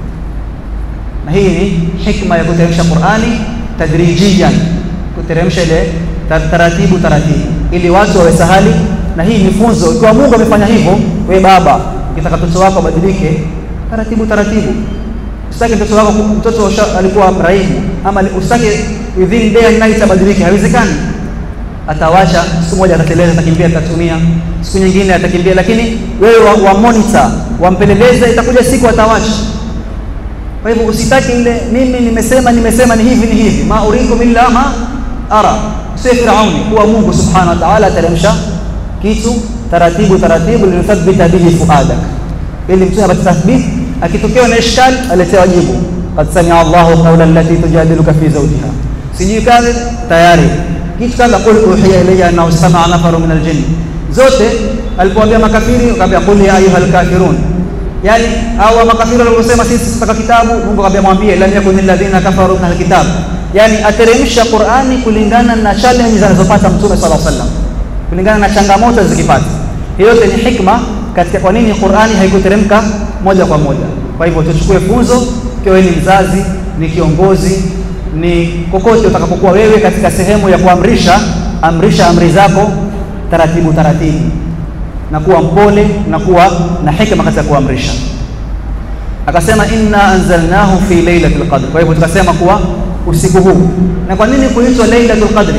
Na hii ni hikma ya kuteremsha Qur'ani tadrijiyan kuteremsha ile taratibu taratibu, ili watu wawe sahali. Na hii ni funzo. Ikiwa Mungu amefanya hivyo, we baba, ukitaka mtoto wako abadilike, taratibu taratibu. Usitake mtoto wako, mtoto alikuwa mraibu, ama usitake within day and night abadilike, haiwezekani. Atawacha siku moja, atateleza, atakimbia, atatumia, siku nyingine atakimbia, lakini wewe wa, wa monitor wampeleleze, itakuja siku atawacha. Kwa hivyo usitaki ile, mimi nimesema nimesema ni hivi ni hivi, ma urikum illa ma ara. Usiwe Firauni, kuwa Mungu subhanahu wa ta'ala ateremsha kitu taratibu taratibu, linuthabbita bihi fuadak, ili mtu apate tathbit. Akitokewa na ishkal aletewa jibu, qad samia Allahu qawla allati tujadiluka fi zawjiha, sijui kazi tayari kitu kama qul uhiya ilayya annahu sama'a nafaru min aljinn. Zote alipoambia makafiri, akamwambia qul ya ayuha alkafirun Yani au makafiri waliposema sisi tutaka kitabu, Mungu akamwambia mwambie, lam yakun alladhina kafaru min alkitab, yani ateremsha Qur'ani kulingana na challenge zinazopata Mtume sallallahu alaihi wasallam, kulingana na changamoto zikipata. Hiyo yote ni hikma katika kwa nini Qur'ani haikuteremka moja kwa moja. Kwa hivyo tuchukue funzo, ikiwa ni mzazi, ni kiongozi, ni kokote utakapokuwa wewe katika sehemu ya kuamrisha, amrisha amri zako taratibu taratibu na kuwa mpole na kuwa na hikma katika kuamrisha. Akasema inna anzalnahu fi lailatul qadr. Kwa hivyo tukasema kuwa usiku huu. Na kwa nini kuitwa lailatul qadri?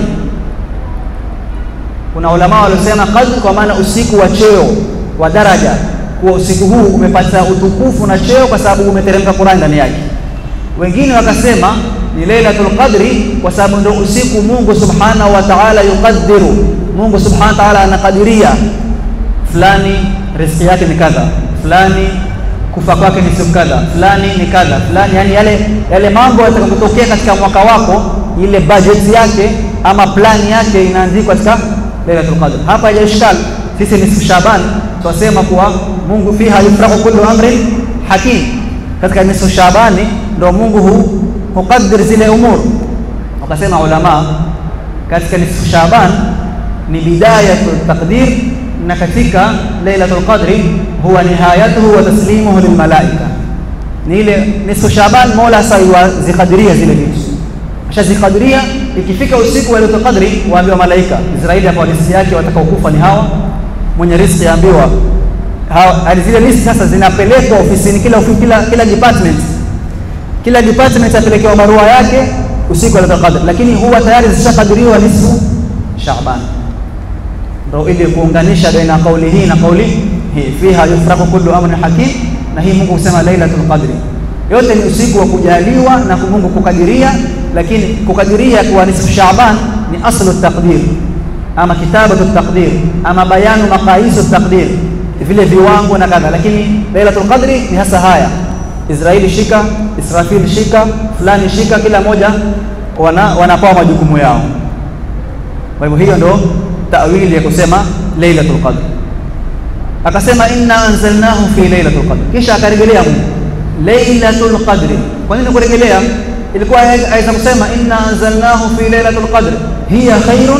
Kuna ulama waliosema qadr kwa maana usiku wa cheo wa daraja, kuwa usiku huu umepata utukufu na cheo kwa sababu umeteremka Qur'an ndani yake. Wengine wakasema ni lailatul qadri kwa sababu ndio usiku Mungu subhanahu wa ta'ala yuqaddiru, Mungu subhanahu wa ta'ala anakadiria fulani riziki yake ni kadha, fulani kufa kwake ni siku kadha, fulani ni kadha, fulani yani yale yale mambo yatakayotokea katika mwaka wako, ile budget yake ama plani yake inaandikwa katika Lailatul Qadr. Hapa haijashikali, sisi ni Shaban, twasema kuwa Mungu fiha yufrahu kullu amrin hakim. Katika nisfu Shabani ndo Mungu hu hukaddir zile umur. Wakasema ulama katika nisfu Shaban ni bidayatu taqdir na katika Lailatul Qadri huwa nihayatuhu wa taslimuhu lilmalaika, ni ile nisfu Shaban. Mola sasa zikadiria zile vitu, ashazikadiria. Ikifika usiku wa Lailatul Qadri, waambiwa malaika Israeli, hapa listi yake watakaokufa ni hawa, mwenye riziki yaambiwa hawa. Zile listi sasa zinapelekwa ofisini, kila kila kila department, kila department apelekewa barua yake usiku wa Lailatul Qadri, lakini huwa tayari zishakadiriwa nisfu Shaban ndo ili kuunganisha baina kauli hii na kauli hii, fiha yufraku kullu amrin hakim. Na hii Mungu husema lailatul qadri, yote ni usiku wa kujaliwa na Mungu kukadiria, lakini kukadiria kuwa nisfu Shaaban ni aslu taqdir ama kitabatu taqdir ama bayanu maqaisu taqdir, vile viwango na kadha, lakini Lailatul Qadri ni hasa haya Israeli shika, Israfil shika, fulani shika, kila moja wana, wanapewa majukumu yao. Kwa hivyo hiyo ndo tawili ya kusema Lailatul Qadr. Akasema inna anzalnahu fi Lailatul Qadr, kisha akarejelea Mungu Lailatul Qadr. Kwa nini kurejelea? Ilikuwa aweza kusema inna anzalnahu fi Lailatul Qadr hiya khairun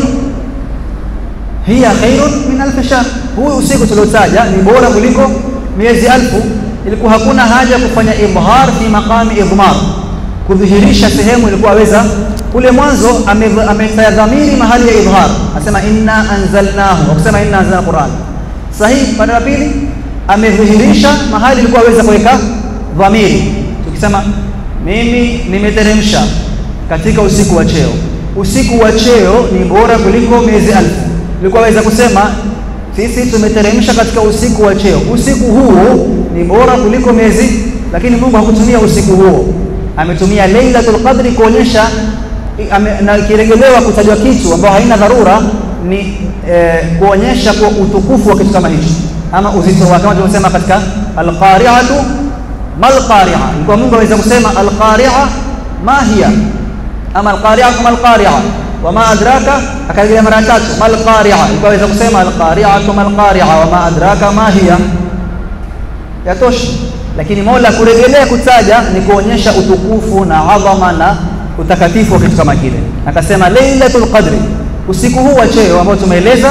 hiya khairun min alf shahr, huu usiku tuliotaja ni bora kuliko miezi alfu ilikuwa hakuna haja kufanya ibhar fi maqami idmar, kudhihirisha sehemu ilikuwa aweza kule mwanzo amefanya dhamiri mahali ya idhar, asema inna anzalnahu, akusema inna anzalna Qur'an. Sahihi, pande la pili amedhihirisha mahali ilikuwa aweza kuweka dhamiri, tukisema mimi nimeteremsha katika usiku wa cheo. Usiku wa cheo ni bora kuliko miezi alfu, ilikuwa aweza kusema sisi tumeteremsha katika usiku wa cheo. Usiku huo ni bora kuliko miezi, lakini Mungu hakutumia usiku huo, ametumia Lailatul Qadri kuonyesha na ikiregelewa kutajwa kitu ambao haina dharura ni eh, kuonyesha kwa utukufu wa kitu kama hicho ama uzito wake, kama tulivyosema katika alqari'atu malqari'a. Ilikuwa Mungu aweza kusema alqari'a ma hiya ama alqari'atu malqari'a wama adraka, akarejelea mara tatu malqari'a. Ilikuwa aweza kusema alqari'atu malqari'a wama adraka ma hiya, yatosha. Lakini Mola kurejelea kutaja ni kuonyesha utukufu na adhama na utakatifu wa kitu kama kile. Akasema Lailatul Qadri, usiku huu wa cheo ambao tumeeleza,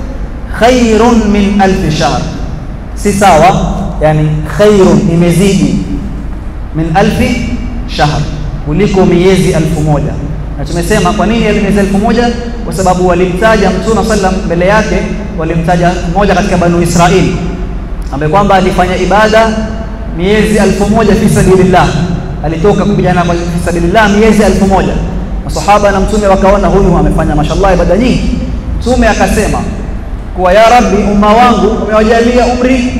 khairun min alfi shahr, si sawa, yani khairun imezidi min alfi shahr, kuliko miezi alfu moja. Na tumesema kwa nini miezi alfu moja? Kwa sababu walimtaja Mtume sallam mbele yake, walimtaja mmoja katika Banu Israili ambaye kwamba alifanya ibada miezi alfu moja fi sabilillah alitoka kupigana kwa fisabilillah miezi elfu moja. Masahaba na mtume wakaona huyu amefanya mashallah ibada nyingi. Mtume akasema kuwa ya Rabbi, umma wangu umewajalia umri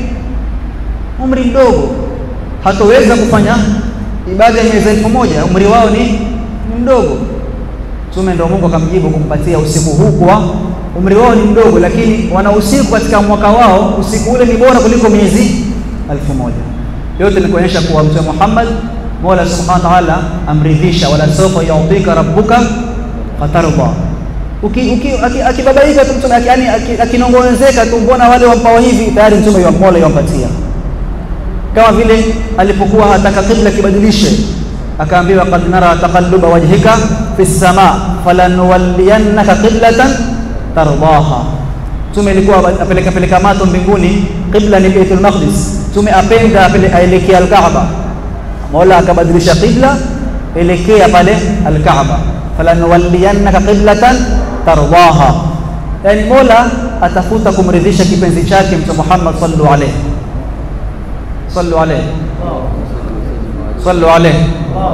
umri mdogo, hatoweza kufanya ibada ya miezi elfu moja, umri wao ni, ni mdogo. Mtume ndio Mungu akamjibu kumpatia usiku huu kwa umri wao ni mdogo, lakini wana usiku katika mwaka wao, usiku ule ni bora kuliko miezi elfu moja. Yote ni kuonyesha kuwa Mtume Muhammad Mola subhanahu wa ta'ala amridhisha, wala sawfa yu'tika rabbuka fatarda. Akibabaika tu mtume, yani akinong'onezeka tu, mbona wale wampao hivi, tayari mtume wa Mola yampatia. Kama vile alipokuwa hataka kibla kibadilishe, akaambiwa qad nara taqalluba wajhika fi sama falanuwalliyannaka qiblatan tardaha. Mtume ilikuwa apeleka peleka mato mbinguni, qibla ni Baitul Maqdis. Mtume apenda aelekea al-Kaaba Mola akabadilisha qibla elekea pale Alkaaba, falanuwalliyannaka qiblatan tardaha. Yani Mola atafuta kumridhisha kipenzi chake Mtume Muhammad sallu alayhi sallu alayhi sallu alayhi.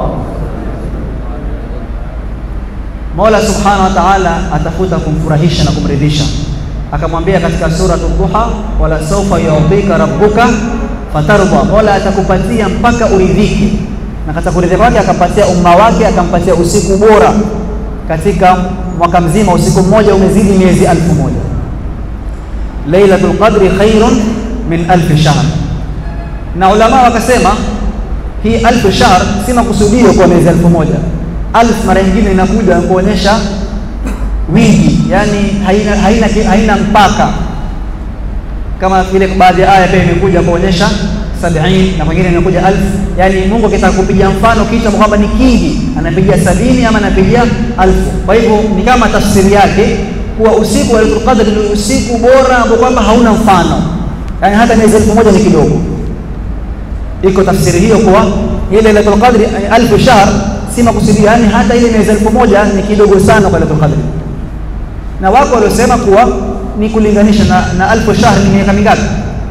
Mola subhanahu wa ta'ala atafuta kumfurahisha na kumridhisha, akamwambia katika suratu Duha, wala sawfa yu'tika rabbuka fatarda, Mola atakupatia mpaka uridhike. Na katika kuridhika kwake akampatia umma wake, akampatia usiku bora katika mwaka mzima. Usiku mmoja umezidi miezi alfu moja. Lailatul Qadri khairun min alfi shahr. Na ulama wakasema hii alfu shahr si makusudio kwa miezi alfu moja. Alf mara nyingine inakuja kuonyesha wingi, yani haina, haina, haina mpaka kama vile baadhi ya aya pia imekuja kuonyesha sabini na kwingine imekuja alf. Yani Mungu akitaka kupiga mfano kitu kwamba ni kingi, anapigia sabini ama anapigia alfu. Kwa hivyo ni kama tafsiri yake kuwa usiku wa Lailatul Qadr ni usiku bora ambao kwamba hauna mfano, yani hata miezi elfu moja ni kidogo. Iko tafsiri hiyo kuwa ile Lailatul Qadr alfu shahr si makusudio, yani hata ile miezi elfu moja ni kidogo sana kwa Lailatul Qadr, na wako waliosema kuwa ni kulinganisha na, na alfu shahr ni miaka mingapi?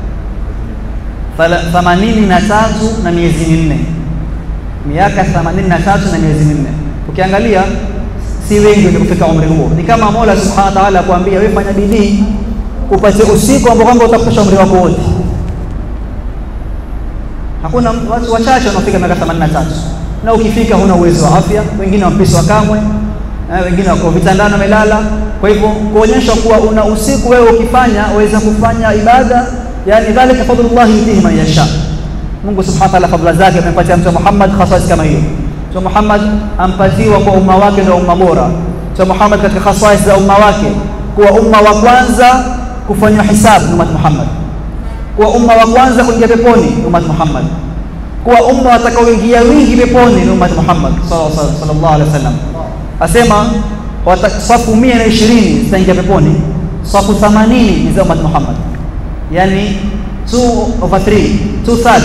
themanini na tatu na miezi minne, miaka themanini na tatu na miezi minne. Ukiangalia si wengi wenye kufika umri huo. Ni kama Mola subhanahu wa ta'ala kuambia wewe, fanya bidii upate usiku ambao kwamba utafikisha umri wako wote. Hakuna watu wachache wanaofika miaka 83 na ukifika huna uwezo wa afya, wengine wampiswa kamwe, eh, wengine wako vitandani wamelala. Kwa hivyo kuonyesha kuwa una usiku wewe ukifanya waweza kufanya ibada, yani dhalika fadlullah yutihi man yasha. Mungu subhanahu wa ta'ala fadhila zake amempatia Mtume Muhammad khasais kama hiyo. Mtume Muhammad ampatiwa kwa umma wake ndio umma bora. Mtume Muhammad katika khasais za umma wake kuwa umma wa kwanza kufanywa hisabu ni ummat Muhammad, kuwa umma wa kwanza kuingia peponi ni ummat Muhammad, kuwa umma watakaoingia wingi peponi ni ummat Muhammad sallallahu alaihi wasallam. Asema safu mia na ishirini zitaingia peponi, safu 80 ni za ummat Muhammad, yani 2 over 3 2 third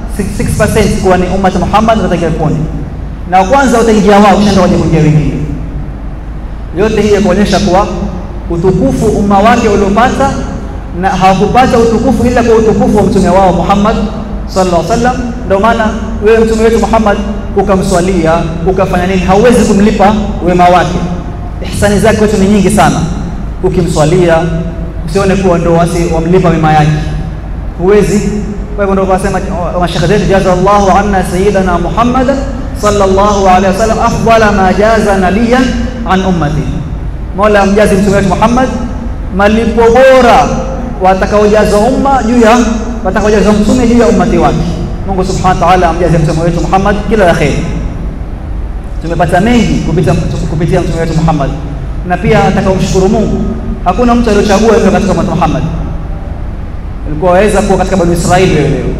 6% kuwa ni ummat Muhammad wataingia peponi, na kwanza wataingia wao, kisha waje kuingia wengine. Yote hii ya kuonyesha kuwa utukufu umma wake uliopata na hawakupata utukufu ila kwa utukufu wa mtume wao Muhammad sallallahu alaihi wasallam. Ndio maana wewe mtume wetu Muhammad ukamswalia ukafanya nini, hauwezi kumlipa wema wake. Ihsani zake kwetu ni nyingi sana. Ukimswalia usione kuwa ndo wasi wamlipa mema yake, huwezi. Kwa hivyo ndio wasema mashekhe zetu, jaza Allahu anna sayyidana Muhammadan sallallahu alaihi wasallam afdala ma jaza nabiyan an ummati Mola mjazi mtume wetu Muhammad malipo bora watakaojaza umma juu ya watakaojaza mtume juu ya ummati wake. Mungu subhanahu wa ta'ala amjaze mtume wetu Muhammad kila la kheri. Tumepata mengi kupitia kupitia mtume wetu Muhammad, na pia atakaomshukuru Mungu. Hakuna mtu aliyochagua hivyo katika ummati Muhammad. Ulikuwa waweza kuwa katika Bani Israili wewe leo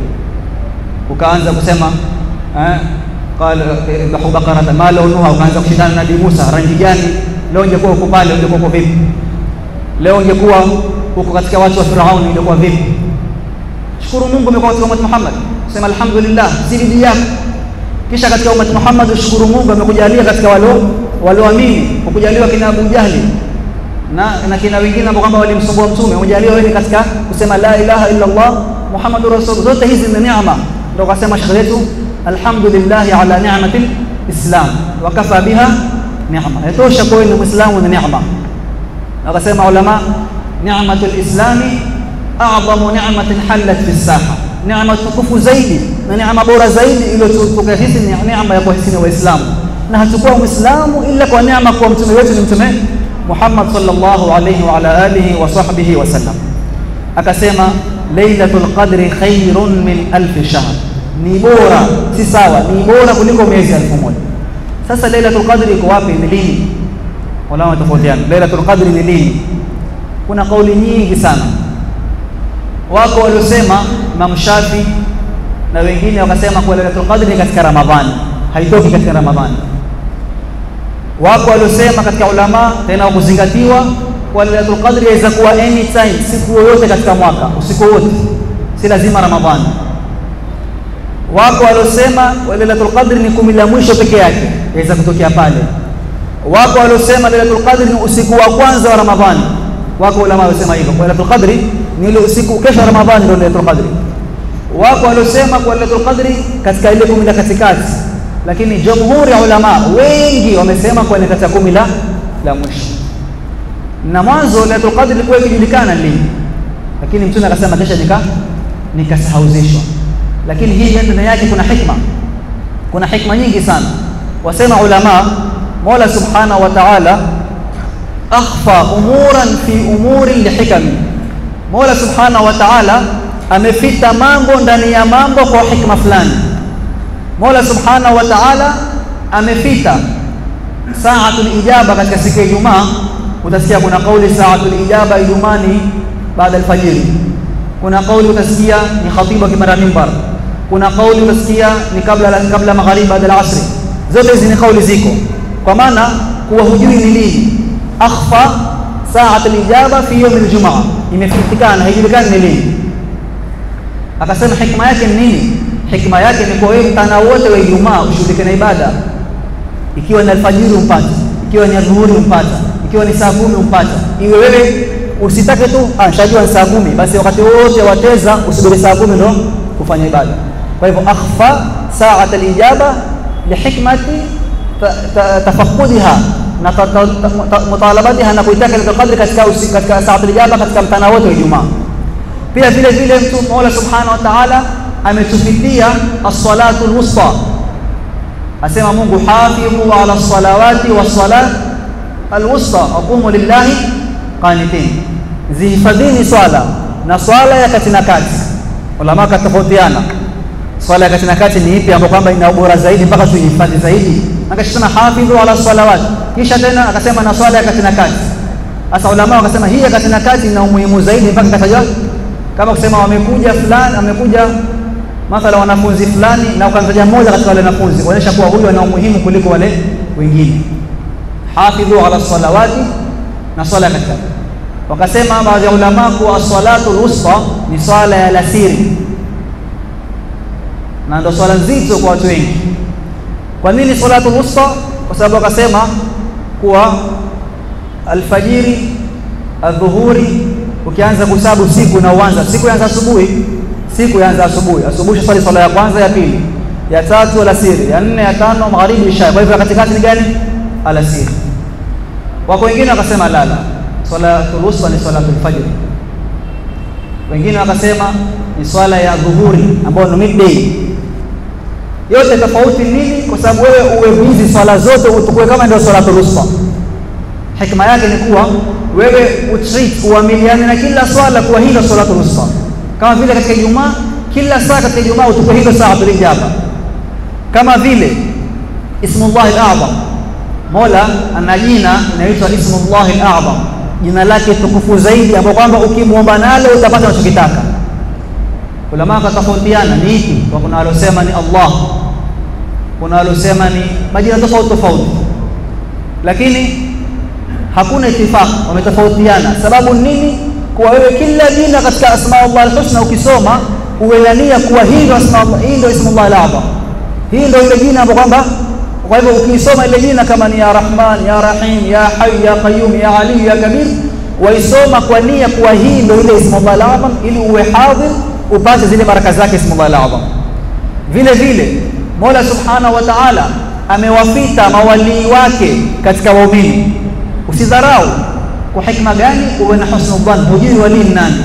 ukaanza kusema eh, qala idhahu baqaratan ma launuha, ukaanza kushindana na Nabii Musa, rangi gani leo ungekuwa uko pale, ungekuwa uko vipi? Leo ungekuwa uko katika watu wa Firauni, ungekuwa vipi? Shukuru Mungu umekuwa katika ummati Muhammad, sema alhamdulillah, si bidii yako. Kisha katika ummati Muhammad ushukuru Mungu amekujalia katika walio walioamini, ukujaliwa kina Abu Jahli na na kina wengine ambao kwamba walimsumbua mtume, umejaliwa wewe katika kusema la ilaha illa Allah Muhammadur Rasul. Zote hizi ni neema, ndio kasema shekhe yetu, alhamdulillah ala ni'matil Islam wa kafa biha neema yatosha kwa wewe ni Muislamu na neema. Akasema ulama, ni'matul islami a'zamu ni'matin halat fi saha, neema tukufu zaidi na neema bora zaidi iliyotukuka hizi ni neema ya kuhisi Waislamu, na hatakuwa Muislamu ila kwa neema kwa mtume wetu ni mtume Muhammad sallallahu alayhi wa ala alihi wa sahbihi wa sallam. Akasema lailatul qadri khairun min alf shahr, ni bora si sawa, ni bora kuliko miezi elfu moja. Sasa Lailatul Qadri iko wapi? Ni lini? Wala watofautiana. Lailatul Qadri ni lini? Kuna kauli nyingi sana. Wako waliosema Imam Shafi na wengine wakasema kuwa Lailatul Qadri ni katika Ramadhani, haitoki katika Ramadhani. Wako waliosema katika ulama tena wakuzingatiwa kwa Lailatul Qadri inaweza kuwa anytime, siku yoyote katika mwaka, usiku wote, si lazima Ramadhani. Wako waliosema Lailatul Qadri ni kumi la mwisho peke yake, yaweza kutokea pale. Wako waliosema Lailatul Qadri ni usiku wa kwanza wa Ramadhani. Wako ulama waliosema hivyo, kwa Lailatul Qadri ni ile usiku kesho Ramadhani ndio Lailatul Qadri. Wako waliosema kwa Lailatul Qadri katika ile kumi la katikati, lakini jumhuri ya ulama wengi wamesema kwa katika kumi la la mwisho. Na mwanzo Lailatul Qadri ilikuwa ikijulikana lini, lakini Mtume akasema kesha nika nikasahauzishwa lakini hii ndani yake kuna hikma, kuna hikma nyingi sana. Wasema ulama, Mola subhanahu wa ta'ala akhfa umuran fi umuri lihikami, Mola subhanahu wa ta'ala amefita mambo ndani ya mambo kwa hikma fulani. Mola subhanahu wa ta'ala amefita saatul ijaba katika siku ya Ijumaa. Utasikia kuna kauli saatul ijaba Ijumani baada alfajiri, kuna kauli utasikia ni khatibu akipanda mimbar kuna kauli utasikia ni kabla kabla magharibi baada ya asri. Zote hizi ni kauli ziko, kwa maana kuwa hujui ni lini akhfa saat alijaba fi yawm aljumaa, imefitikana haijulikani ni lini. Akasema hikma yake ni nini? Hikma yake ni kwa wewe mtana wote wa Ijumaa ushughulike na ibada, ikiwa ni alfajiri umpata, ikiwa ni adhuhuri umpata, ikiwa ni saa kumi umpata, iwe wewe usitake tu ah, shajua ni saa kumi, basi wakati wote wateza usubiri saa kumi ndo kufanya ibada. Kwa hivyo akhfa saat alijaba lihikmati tafaqudiha na mutalabatiha na kuitaka Lailatul Qadri katika katika saat alijaba katika mtana wote wa Ijumaa. Pia vile vile mtu Mola Subhanahu wa Ta'ala ametufitia as-salatu al-wusta asema Mungu hafidhu ala as-salawati was-salat al-wusta aqumu lillahi qanitin zihifadhini swala na swala ya kati na kati ulama katofautiana swala ya kati na kati ni ipi ambayo kwamba ina ubora zaidi mpaka tuihifadhi zaidi akasema hafidhu ala salawat kisha tena akasema na swala ya kati na kati sasa ulama wakasema hii ya kati na kati ina umuhimu zaidi mpaka katajwa kama kusema wamekuja fulani amekuja mathala wanafunzi fulani na ukamtaja mmoja katika wale wanafunzi kuonyesha kuwa huyu ana umuhimu kuliko wale wengine hafidhu ala salawati na swala ya kati wakasema baadhi ya ulama kuwa salatu al-wusta ni swala ya lasiri na ndio swala nzito kwa watu wengi kwa nini salatu al-wusta kwa sababu wakasema kuwa alfajiri adhuhuri ukianza kusabu siku na uanza siku yaanza asubuhi siku yaanza asubuhi asubuhi swali swala ya kwanza ya pili ya tatu alasiri ya nne ya tano magharibi isha kwa hivyo katikati ni gani alasiri wako wengine wakasema lala salatul wusta ni salatul fajr wengine wakasema ni swala ya dhuhuri ambayo ni midday yote tofauti nini kwa sababu wewe uwe busy swala zote utukue kama ndio salatul wusta hikma yake ni kuwa wewe utreat uamiliane na kila swala kuwa hilo salatul wusta kama vile katika Ijumaa kila saa katika Ijumaa utukue hilo saa tulijaba kama vile ismullahi al-a'zam Mola ana jina inaitwa ismullahi al-a'zam jina lake tukufu zaidi ambapo kwamba ukimwomba nalo utapata unachokitaka ulama wakatofautiana ni ipi kwa kuna walosema ni Allah kuna walosema ni majina tofauti tofauti lakini hakuna itifaq wametofautiana sababu nini kuwa wewe kila jina katika asma Allah al-husna ukisoma uelania kuwa hii ndio asma Allah hii ndio ismu Allah al-azam hii ndio ile jina ambapo kwamba kwa hivyo ukisoma ile jina kama ni ya Rahman ya Rahim ya Hayy ya Qayyum ya Ali ya Kabir waisoma kwa nia kuwa hii ndio ile ismu Allah al-azam ili uwe hadhir upate zile baraka zake ismu Allah al-azam vile vile Mola Subhanahu wa Ta'ala amewafita mawalii wake katika waumini usidharau kwa hikma gani uwe na husnul dhann hujui wali ni nani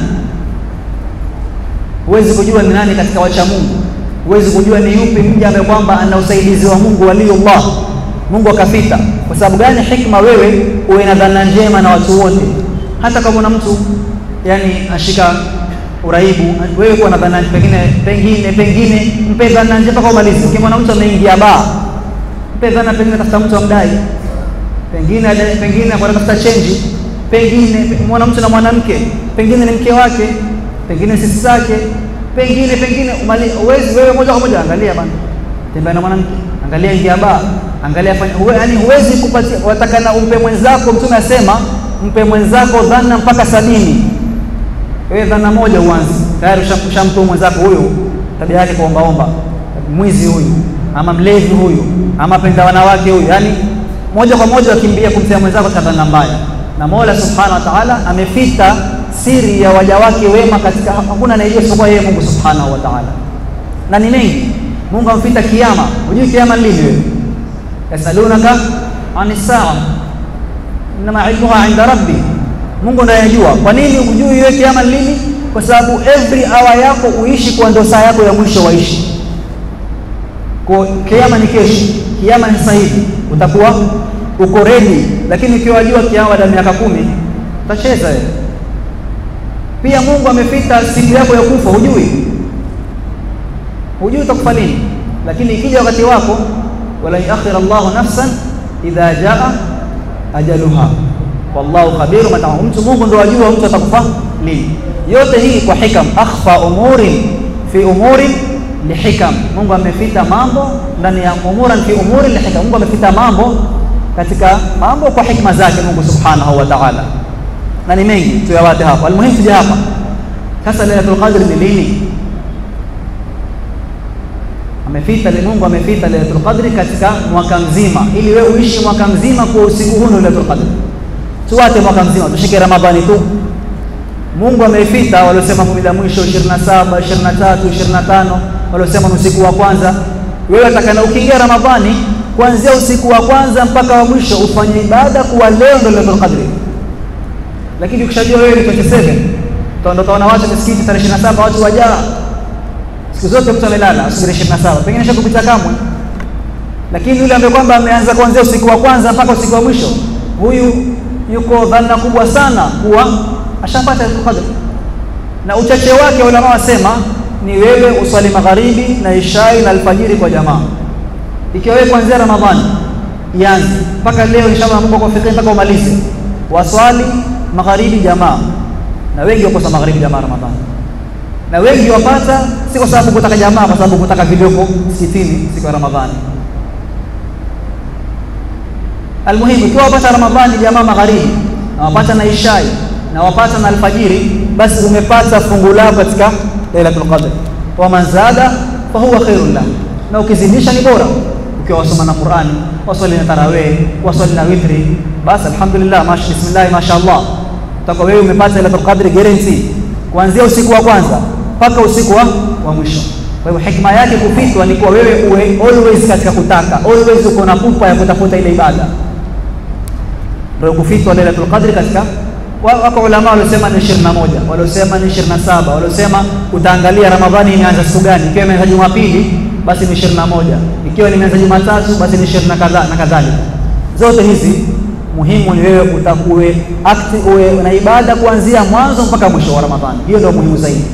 huwezi kujua ni nani katika wacha Mungu huwezi kujua ni yupi mja ambaye kwamba ana usaidizi wa Mungu waliullah Mungu akafita kwa sababu gani hikma wewe uwe na dhana njema na watu wote hata kama una mtu yani ashika uraibu wewe kuwa na dhana pengine pengine pengine mpe dhana njema kwa umalizi ukimwona mtu ameingia baa mpe dhana pengine tafuta mtu amdai pengine pengine kwa tafuta change pengine mwana mtu na mwanamke pengine ni mke wake pengine sisi zake pengine pengine uwezi wewe moja kwa moja angalia bana tembea na mwanamke angalia ingia baa angalia fanya uwe, yani huwezi kupatia watakana umpe mwenzako mtume asema mpe mwenzako dhana mpaka sabini wewe dhana moja uanze tayari ushamtoa mwenzako huyo tabia yake kuombaomba mwizi huyu ama mlevi huyu ama penda wanawake huyu yani moja kwa moja wakimbia kumtia mwenzako katika dhana mbaya na Mola Subhanahu wa Ta'ala amefita siri ya waja wake wema katika hakuna anayejua isipokuwa yeye Mungu Subhanahu wa Ta'ala na ni mengi Mungu amfita kiyama hujui kiyama lini wewe yasalunaka anis saa inma ilmuha inda rabbi Mungu ndiye anajua kwa nini hujui wewe kiyama lini kwa sababu every hour yako uishi kwa ndo saa yako ya mwisho waishi kwa kiyama ni kesho kiyama ni sasa hivi utakuwa uko ready lakini ukiwa wajua kiama baada ya miaka kumi utacheza wewe pia Mungu amefita siku yako ya kufa hujui hujui utakufa lini lakini ikija wakati wako wala yakhir Allahu nafsan idha jaa ajaluha wallahu khabiru mata mtu Mungu ndo ajua mtu atakufa lini yote hii kwa hikam akhfa umurin fi umurin lihikam Mungu amefita mambo ndani ya umuran fi umurin lihikam Mungu amefita mambo katika mambo kwa hikma zake Mungu Subhanahu wa Ta'ala na ni mengi tuyawate hapa almuhimu tuje hapa sasa Lailatul Qadr ni lini amefita Mungu amefita Lailatul Qadr katika mwaka mzima ili wewe uishi mwaka mzima kwa usiku huu Lailatul Qadr tuwate mwaka mzima tushike Ramadhani tu Mungu ameifita waliosema kumi la mwisho 27 23 25 waliosema ni usiku wa kwanza wewe atakana ukiingia Ramadhani kuanzia usiku wa kwanza mpaka wa mwisho ufanye ibada kuwa leo ndio Lailatul Qadr lakini ukishajua wewe ni 27 utaondoka na watu misikiti tarehe 27 watu wajaa siku zote mtu amelala asubiri 27 pengine shakupita kamwe lakini yule ambaye kwamba ameanza kuanzia usiku wa kwanza mpaka usiku wa mwisho huyu yuko dhana kubwa sana kuwa ashapata qadr na uchache wake ulama wasema ni wewe uswali magharibi na ishai na alfajiri kwa jamaa ikiwa wewe kuanzia ramadhani ianze mpaka leo inshallah Mungu akufikie mpaka umalize waswali magharibi jamaa na wengi wakosa magharibi jamaa ramadhani na wengi wapata si kwa sababu kutaka jamaa kwa sababu kutaka vilioko msikitini siku ya ramadhani almuhimu ikiwa wapata ramadhani jamaa magharibi na wapata na ishai na wapata na alfajiri basi umepata fungu lako katika lailatul qadr wa man zada fa huwa khairun lahu na ukizidisha ni bora ukiwa wasoma na Qur'ani waswali na tarawih waswali na witri basi alhamdulillah mash bismillah mashaallah utakuwa wewe umepata lailatul qadr guarantee kuanzia usiku wa kwanza mpaka usiku wa, wa mwisho kwa hivyo hikma yake kupitwa ni kuwa wewe uwe always katika kutaka always uko na pupa ya kutafuta ile ibada ndio kufitwa lailatul qadr katika wako ulama waliosema ni 21 waliosema ni 27 waliosema utaangalia ramadhani imeanza siku gani ikiwa imeanza jumapili basi ni 21 ikiwa imeanza jumatatu basi ni 20 na kadha na kadhalika zote hizi muhimu ni wewe utakuwe active uwe na ibada kuanzia mwanzo mpaka mwisho wa ramadhani hiyo ndio muhimu zaidi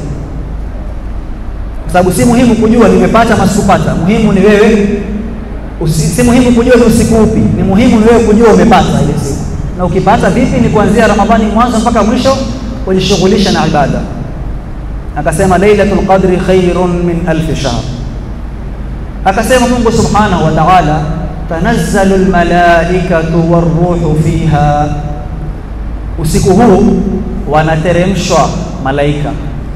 kwa sababu si muhimu kujua nimepata masikupata muhimu ni wewe usi, si muhimu kujua ni usiku upi ni muhimu ni wewe kujua umepata ile siku na ukipata vipi ni kuanzia ramadhani mwanzo mpaka mwisho kujishughulisha na ibada akasema lailatul qadri khairun min alf shahr akasema Mungu subhanahu wa ta'ala tanazzalu almalaikatu waruhu fiha usiku huu wanateremshwa malaika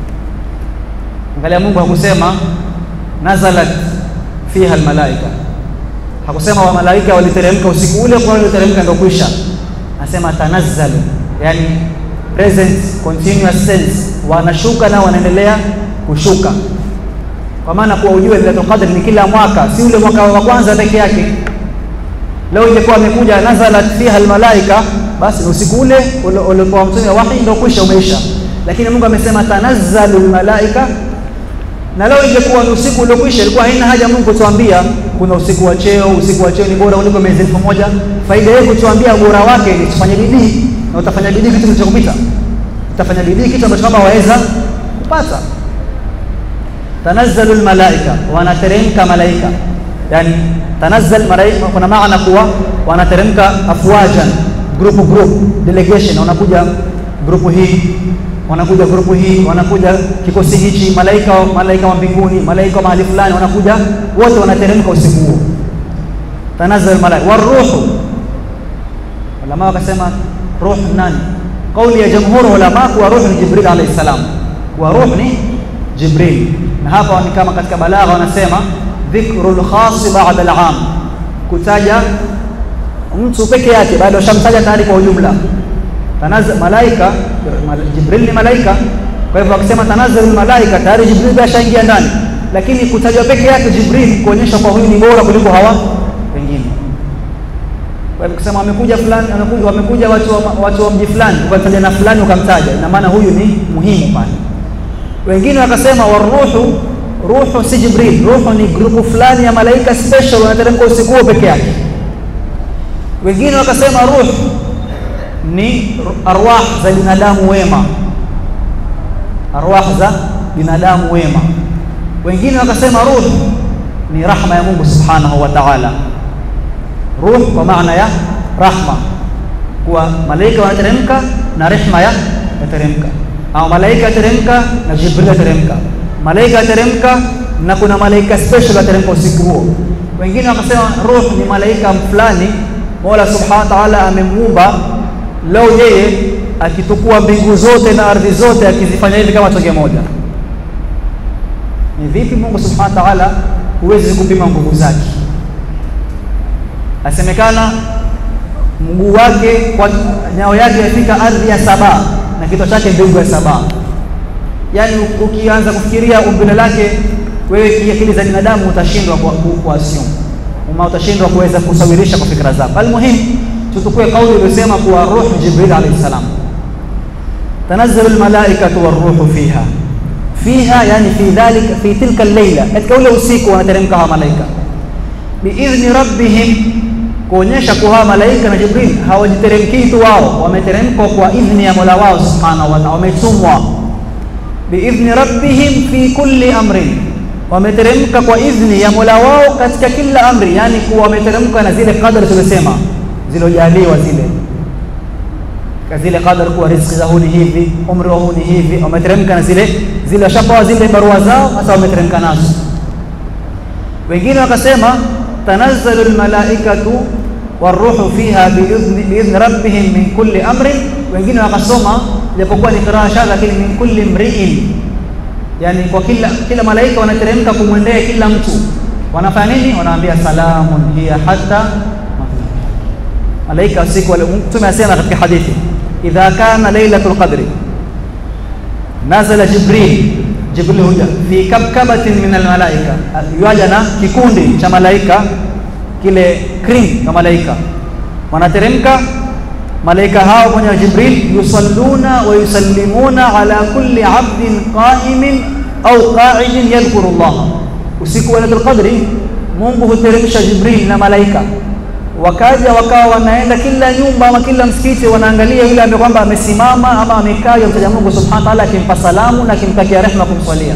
angalia Mungu hakusema nazalat fiha almalaika hakusema wa malaika waliteremka usiku ule kwa waliteremka ndio kuisha anasema tanazzalu yani present continuous tense wanashuka na wanaendelea kushuka kwa maana kuwa ujue Lailatul Qadr ni kila mwaka si ule mwaka wa kwanza peke yake leo ingekuwa amekuja nazalat fiha almalaika basi usiku ule uliokuwa mtume wahi ndio kwisha umeisha lakini Mungu amesema tanazzalu almalaika na leo ingekuwa ni usiku uliokwisha ilikuwa haina haja Mungu kutuambia kuna usiku wa cheo usiku wa cheo ni bora kuliko miezi elfu moja faida yake kutuambia ubora wake ni tufanye bidii na utafanya bidii kitu kilichokupita utafanya bidii kitu ambacho kama waweza kupata tanazzalu almalaika wanateremka malaika yani tanazzal malaika kuna maana kuwa wanateremka afwajan group group delegation wanakuja grupu hii wanakuja grupu hii wanakuja kikosi hichi malaika malaika wa mbinguni malaika wa mahali fulani wanakuja wote wanateremka usiku huo tanazzal malaika waruhu ulama wakasema ruh nani kauli ya jamhuri ulama kuwa ruh ni jibril alayhi salam wa ruh ni jibril na hapa ni kama katika balagha wanasema dhikrul khas ba'da al-am kutaja mtu peke yake baada ushamtaja tayari kwa ujumla tanazza malaika jibril ni malaika kwa hivyo akisema tanazzalu malaika tayari jibril ashaingia ndani lakini kutajwa peke yake jibril kuonyesha kwa huyu ni bora kuliko hawa wengine kwa hivyo kusema wamekuja fulani wamekuja wamekuja watu wa, watu wa mji fulani ukataja na fulani ukamtaja ina maana huyu ni muhimu pale wengine wakasema waruhu ruhu si jibril ruhu ni grupu fulani ya malaika special wanateremka usiku huo peke yake wengine wakasema ruh ni arwah za binadamu wema arwah za binadamu wema wengine wakasema ruh ni rahma ya Mungu subhanahu wa ta'ala ruh kwa maana ya rahma kuwa malaika wanateremka na rehma ya yateremka au malaika yateremka na jibril yateremka malaika yateremka na kuna malaika special yateremka usiku huo wengine wakasema ruh ni malaika fulani Mola subhanahu wa ta'ala amemuumba leo yeye akitukua mbingu zote na ardhi zote akizifanya hivi kama tonge moja ni vipi Mungu subhanahu wa ta'ala huwezi kupima nguvu zake asemekana mguu wake kwa nyao yake yafika ardhi ya saba na kichwa chake mbingu ya saba yaani ukianza kufikiria umbile lake wewe kiakili za binadamu utashindwa kwa, kwa assume uma utashindwa kuweza kusawirisha kwa fikra zako almuhim tutukue kauli iliyosema kuwa ruh jibril alayhi salam tanazzalu almalaikatu waruhu fiha fiha, yani fi dhalika fi tilka al-laila, katika ule usiku wanateremka hawa malaika biidhni rabbihim, kuonyesha kuwa hawa malaika na Jibril hawajiteremkii tu wao, wameteremka kwa idhni ya Mola wao subhanahu wa ta'ala, wametumwa biidhni rabbihim fi kulli amrin, wameteremka kwa idhni ya Mola wao katika kila amri, yani kuwa wameteremka na zile qadari tulisema zilojaliwa zile zile qadar kuwa riziki za huni hivi, umri wa huni hivi, wameteremka na zile zile, washapewa zile barua zao, sasa wameteremka nazo. Wengine wakasema tanazzalu almalaikatu waruhu fiha biidhni biidhni rabbihim min kulli amrin. Wengine wakasoma japokuwa ni qiraa shadha, lakini min kulli mriin, yani kwa kila kila malaika wanateremka kumwendea kila mtu, wanafanya nini? Wanaambia salamun hiya hatta malaika usiku wale. Mtume asema katika hadithi idha kana lailatul qadri nazala Jibril, Jibril huja fi kabkabatin min almalaika, yuaja na kikundi cha malaika, kile kring cha malaika wanateremka malaika hao mwenye Jibril, yusalluna wa yusallimuna ala kulli abdin qa'imin au qa'idin yadhkuru Allah. Usiku wa lailatul qadri Mungu huteremsha Jibril na malaika wakaja wakawa wanaenda kila nyumba ama kila msikiti, wanaangalia yule ambaye kwamba amesimama ama amekaa yamtaja Mungu subhanahu wa ta'ala, akimpa salamu na akimtakia rehema, kumswalia.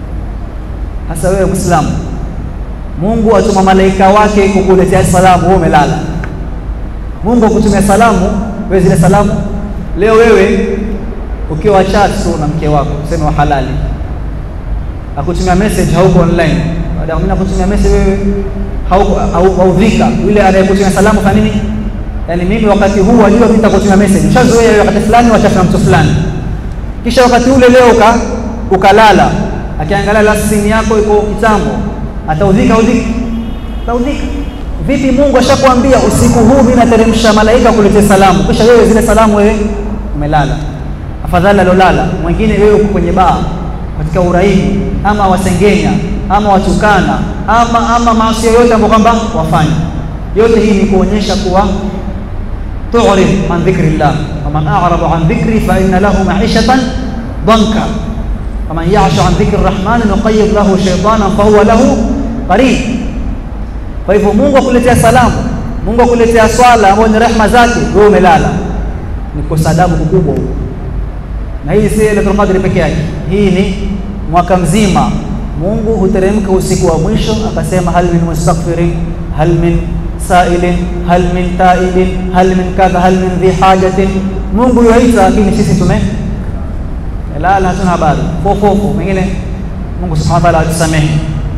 Hasa wewe Muislamu, Mungu atuma malaika wake kukuletea salamu, wewe umelala. Mungu akutumia salamu, wewe zile salamu. Leo wewe ukiwa chat tu na mke wako, useme wa halali, akutumia message, hauko online, baada ya mimi nakutumia message wewe haudhika yule anayekutumia salamu kwa nini? Yani mimi wakati huu wajua mimi nitakutumia message, ushazoea wakati fulani wachafu na mtu fulani, kisha wakati ule leo uka, ukalala, akiangalia la simu yako iko kitambo, ataudhika udhika ataudhika vipi? Mungu ashakwambia usiku huu mimi nateremsha malaika kuletea salamu, kisha wewe zile salamu wewe umelala. Afadhali alolala mwingine, wewe uko kwenye baa katika uraibu ama wasengenya ama watukana ama ama maasi yoyote ambayo kwamba wafanya. Yote hii ni kuonyesha kuwa tu'rid an dhikrillah waman a'rada an dhikri fa inna lahu ma'ishatan danka waman ya'shu an dhikri rahmani nuqayyid lahu shaytanan fa huwa lahu qarin. Kwa hivyo Mungu akuletea salamu, Mungu akuletea swala ambayo ni rehma zake, wewe umelala, ni kosa adabu kubwa huko. Na hii si Lailatul Qadr peke yake, hii ni mwaka mzima Mungu huteremka usiku wa mwisho akasema, hal min mustaghfirin hal min sailin hal min taibin hal min kadha hal min dhi hajatin. Mungu yuaita, lakini sisi tume lala, hatuna habari fofofo. Mengine Mungu subhanahu wa ta'ala atusamehe.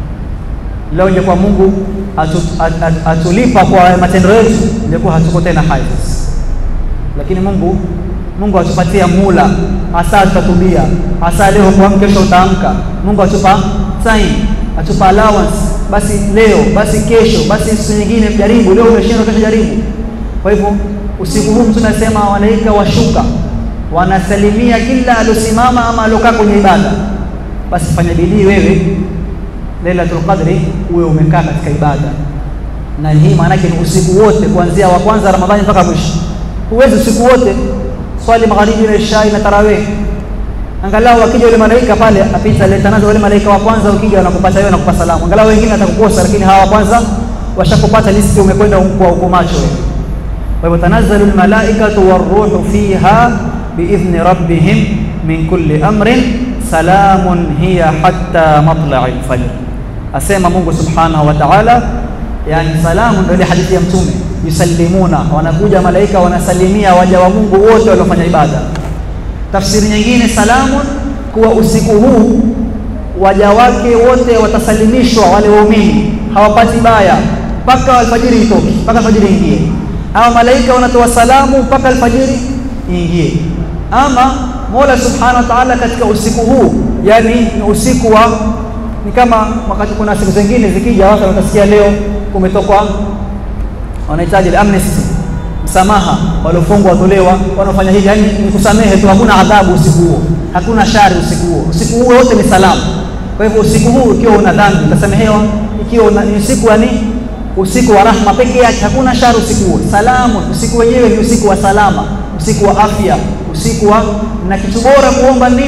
Leo ingekuwa Mungu atu, at, at, atulipa kwa matendo yetu, ingekuwa hatuko tena hai, lakini Mungu Mungu atupatia mula, hasa tutatubia, hasa leo kwa kesho utaamka. Mungu atupa time, atupa allowance, basi leo, basi kesho, basi siku nyingine jaribu. Leo umeshindwa, kesho jaribu. Kwa hivyo usiku huu mtu nasema malaika washuka, wanasalimia kila aliosimama ama aliokaa kwenye ibada. Basi fanya bidii wewe Lailatul Qadri uwe umekaa katika ibada, na hii maana yake ni usiku wote kuanzia wa kwanza Ramadhani mpaka mwisho. Huwezi usiku wote swali magharibi na isha na tarawih. Angalau wakija wale malaika pale apita leta nazo wale malaika wa kwanza, ukija wanakupata wewe nakupa salamu. Angalau wengine watakukosa, lakini hawa wa kwanza washakupata listi, umekwenda kwa uko macho wewe. Kwa hivyo tanazzalu almalaikatu waruhu fiha biidhni rabbihim min kulli amrin salamun hiya hatta matla'i alfajr. Asema Mungu subhanahu wa ta'ala, yani salamu ndio ile hadithi ya Mtume yusallimuna, wanakuja malaika wanasalimia waja wa Mungu wote waliofanya ibada. Tafsiri nyingine salamun, kuwa usiku huu waja wake wote watasalimishwa, wale waumini hawapati baya mpaka alfajiri itoke, mpaka alfajiri ingie. Ama malaika wanatoa salamu mpaka alfajiri ingie. Ama Mola subhanahu wa ta'ala katika usiku huu, yani ni usiku wa ni kama wakati kuna siku zingine zikija, watu watasikia leo kumetokwa wanahitaji amnesty, msamaha, waliofungwa watolewa, wanaofanya hivi, yani ni kusamehe tu, hakuna adhabu usiku huo, hakuna shari usiku huo. Usiku huo wote ni salamu. Kwa hivyo usiku huu ukiwa una dhambi utasamehewa, ikiwa ni usiku wa ni usiku wa rahma peke yake, hakuna shari usiku huo. Salamu, usiku wenyewe ni usiku wa salama, usiku wa afya, usiku wa na kitu bora kuomba nini?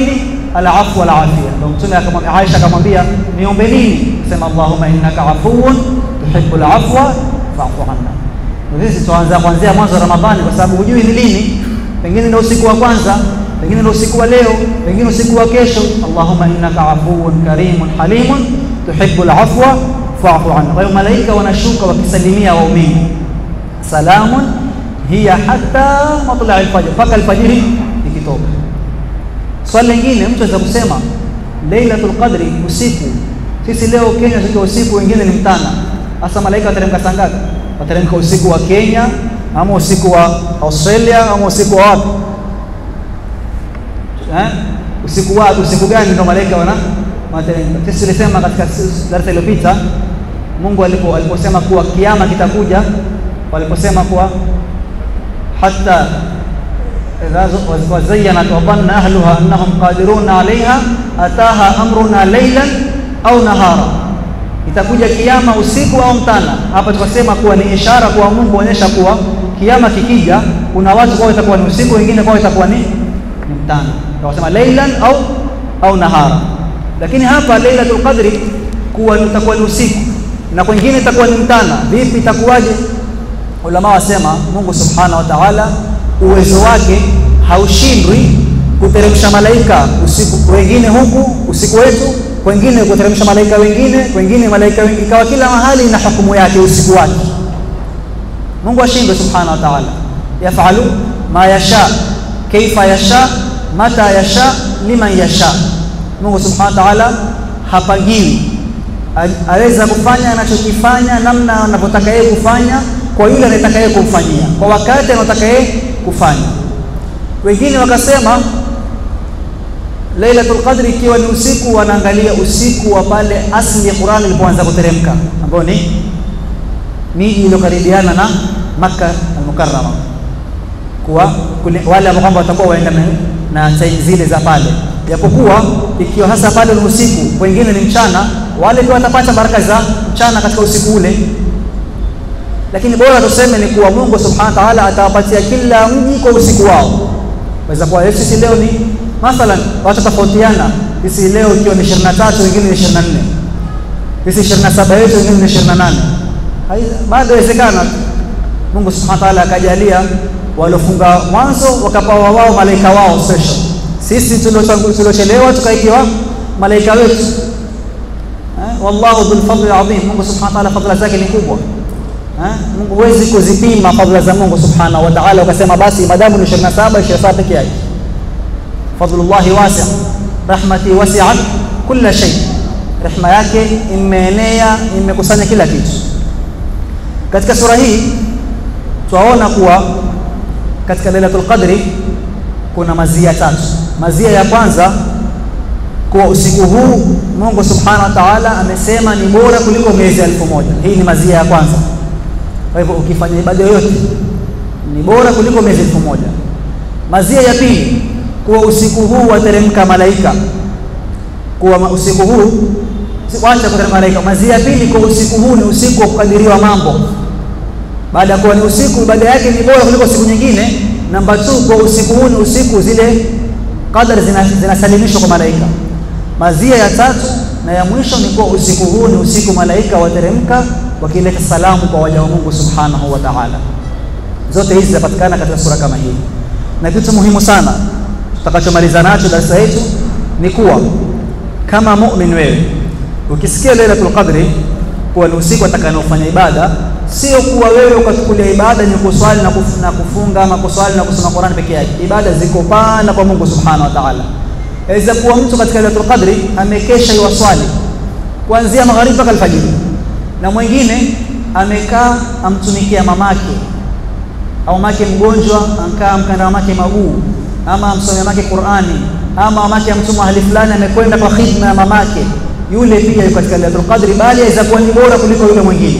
alafu wal afia. Ndio Mtume akamwambia Aisha, akamwambia niombe nini? Sema Allahumma innaka afuwun tuhibbul afwa fa'fu anna. Sisi tuanza kuanzia mwanzo wa Ramadhani kwa sababu hujui ni lini, pengine ndio usiku wa kwanza, pengine ndio usiku wa leo, pengine usiku wa kesho. Allahumma innaka afuwun karimun halimun tuhibbul afwa fa'fu anna. Kwa hiyo malaika wanashuka wakisalimia waumini, salamun hiya hatta matla alfajr, mpaka alfajiri ikitoka. Swali lingine mtu aweza kusema Lailatul Qadri usiku. Sisi leo Kenya tukiwa usiku, wengine ni mtana. Hasa malaika wateremka saa ngapi? Wateremka usiku wa Kenya ama usiku wa Australia ama usiku wa wapi? Eh? Usiku wa usiku gani ndio malaika wana wateremka? Sisi tulisema katika darasa iliyopita Mungu alipo aliposema kuwa kiama kitakuja, waliposema kuwa hata وزينت وظن أهلها أنهم قادرون عليها أتاها أمرنا ليلا أو نهارا itakuja kiama usiku au mtana. Hapa tukasema kuwa ni ishara kwa Mungu kuonyesha kuwa kiama kikija, kuna watu kwao itakuwa ni usiku, wengine kwao itakuwa ni ni mtana. Tukasema lailan au au nahara, lakini hapa Lailatul Qadri kuwa itakuwa ni usiku na kwingine itakuwa ni mtana. Vipi itakuwaje? Ulama wasema Mungu subhanahu wa ta'ala uwezo wake haushindwi kuteremsha malaika usiku wengine huku usiku wetu, kwengine kuteremsha malaika wengine, kwengine malaika wengine, ikawa kila mahali na hukumu yake usiku wake. Mungu ashindwe subhanahu wa ta'ala, yafalu ma yasha kaifa yasha mata yasha liman yasha. Mungu subhanahu wa ta'ala hapangiwi, aweza kufanya anachokifanya namna anavyotaka yeye kufanya kwa yule anayetaka yeye kumfanyia kwa wakati anaotaka yeye kufanya. Wengine wakasema Lailatul Qadri ikiwa ni usiku, wanaangalia usiku wa pale asli ya Qur'an ilipoanza kuteremka, ambao ni miji iliyokaribiana na Makka al-Mukarrama, kuwa wale ambao kwamba watakuwa waenda na time zile za pale, japokuwa ikiwa hasa pale ni usiku, wengine ni mchana, wale pia watapata baraka za mchana katika usiku ule lakini bora tuseme ni kuwa Mungu subhanahu wa ta'ala atawapatia kila mji kwa usiku wao. Waweza kuwa sisi leo ni mathalan, watu tofautiana, sisi leo ikiwa ni 23 wengine ni 24, sisi 27 yetu wengine ni 28, bado inawezekana. Mungu subhanahu wa ta'ala akajalia waliofunga mwanzo wakapawa wao malaika wao special, sisi tuliochelewa tukaikiwa malaika wetu. Eh, wallahu dhul fadli adhim. Mungu subhanahu wa ta'ala fadhila zake ni kubwa. Mungu huwezi kuzipima fadhila za Mungu subhanahu wa ta'ala ukasema basi madamu ni 27 27 peke yake. Fadlullahi wasi' rahmati wasi'at kulla shay, rehma yake imeenea imekusanya kila kitu. Katika sura hii twaona kuwa katika Lailatul Qadri kuna mazia tatu. Mazia ya kwanza kuwa usiku huu Mungu subhanahu wa ta'ala amesema ni bora kuliko miezi elfu moja. Hii ni mazia ya kwanza. Kwa hivyo ukifanya ibada yoyote ni bora kuliko miezi elfu moja. Mazia ya pili kuwa usiku huu wateremka malaika, kuwa usiku huu wacha kuteremka malaika. Mazia ya pili kuwa usiku huu ni usiku wa kukadiriwa mambo. Baada ya kuwa ni usiku, ibada yake ni bora kuliko siku nyingine. Namba 2 kwa usiku huu ni usiku zile qadar zinasalimishwa kwa malaika. Mazia ya tatu na ya mwisho ni kuwa usiku huu ni usiku malaika wateremka wakileta salamu kwa waja wa Mungu subhanahu wa ta'ala. Zote hizi zinapatikana katika sura kama hii, na kitu muhimu sana tutakachomaliza nacho darasa yetu ni kuwa kama mu'min wewe ukisikia Lailatul Qadri kuwa ni usiku atakaofanya ibada, sio kuwa wewe ukachukulia ibada ni kuswali na, kuf, na kufunga ama kuswali na kusoma Qur'an peke yake. Ibada ziko pana kwa Mungu subhanahu wa ta'ala. Yaweza kuwa mtu katika Lailatul Qadri amekesha iwaswali kuanzia magharibi mpaka alfajiri, na mwingine amekaa amtumikia mamake au mamake mgonjwa, ankaa amkanda mamake maguu, ama amsomea mamake Qur'ani, ama mamake amtuma mahali fulani, amekwenda kwa khidma ya mamake, yule pia yuko katika Lailatul Qadri, bali aweza kuwa ni bora kuliko yule mwingine,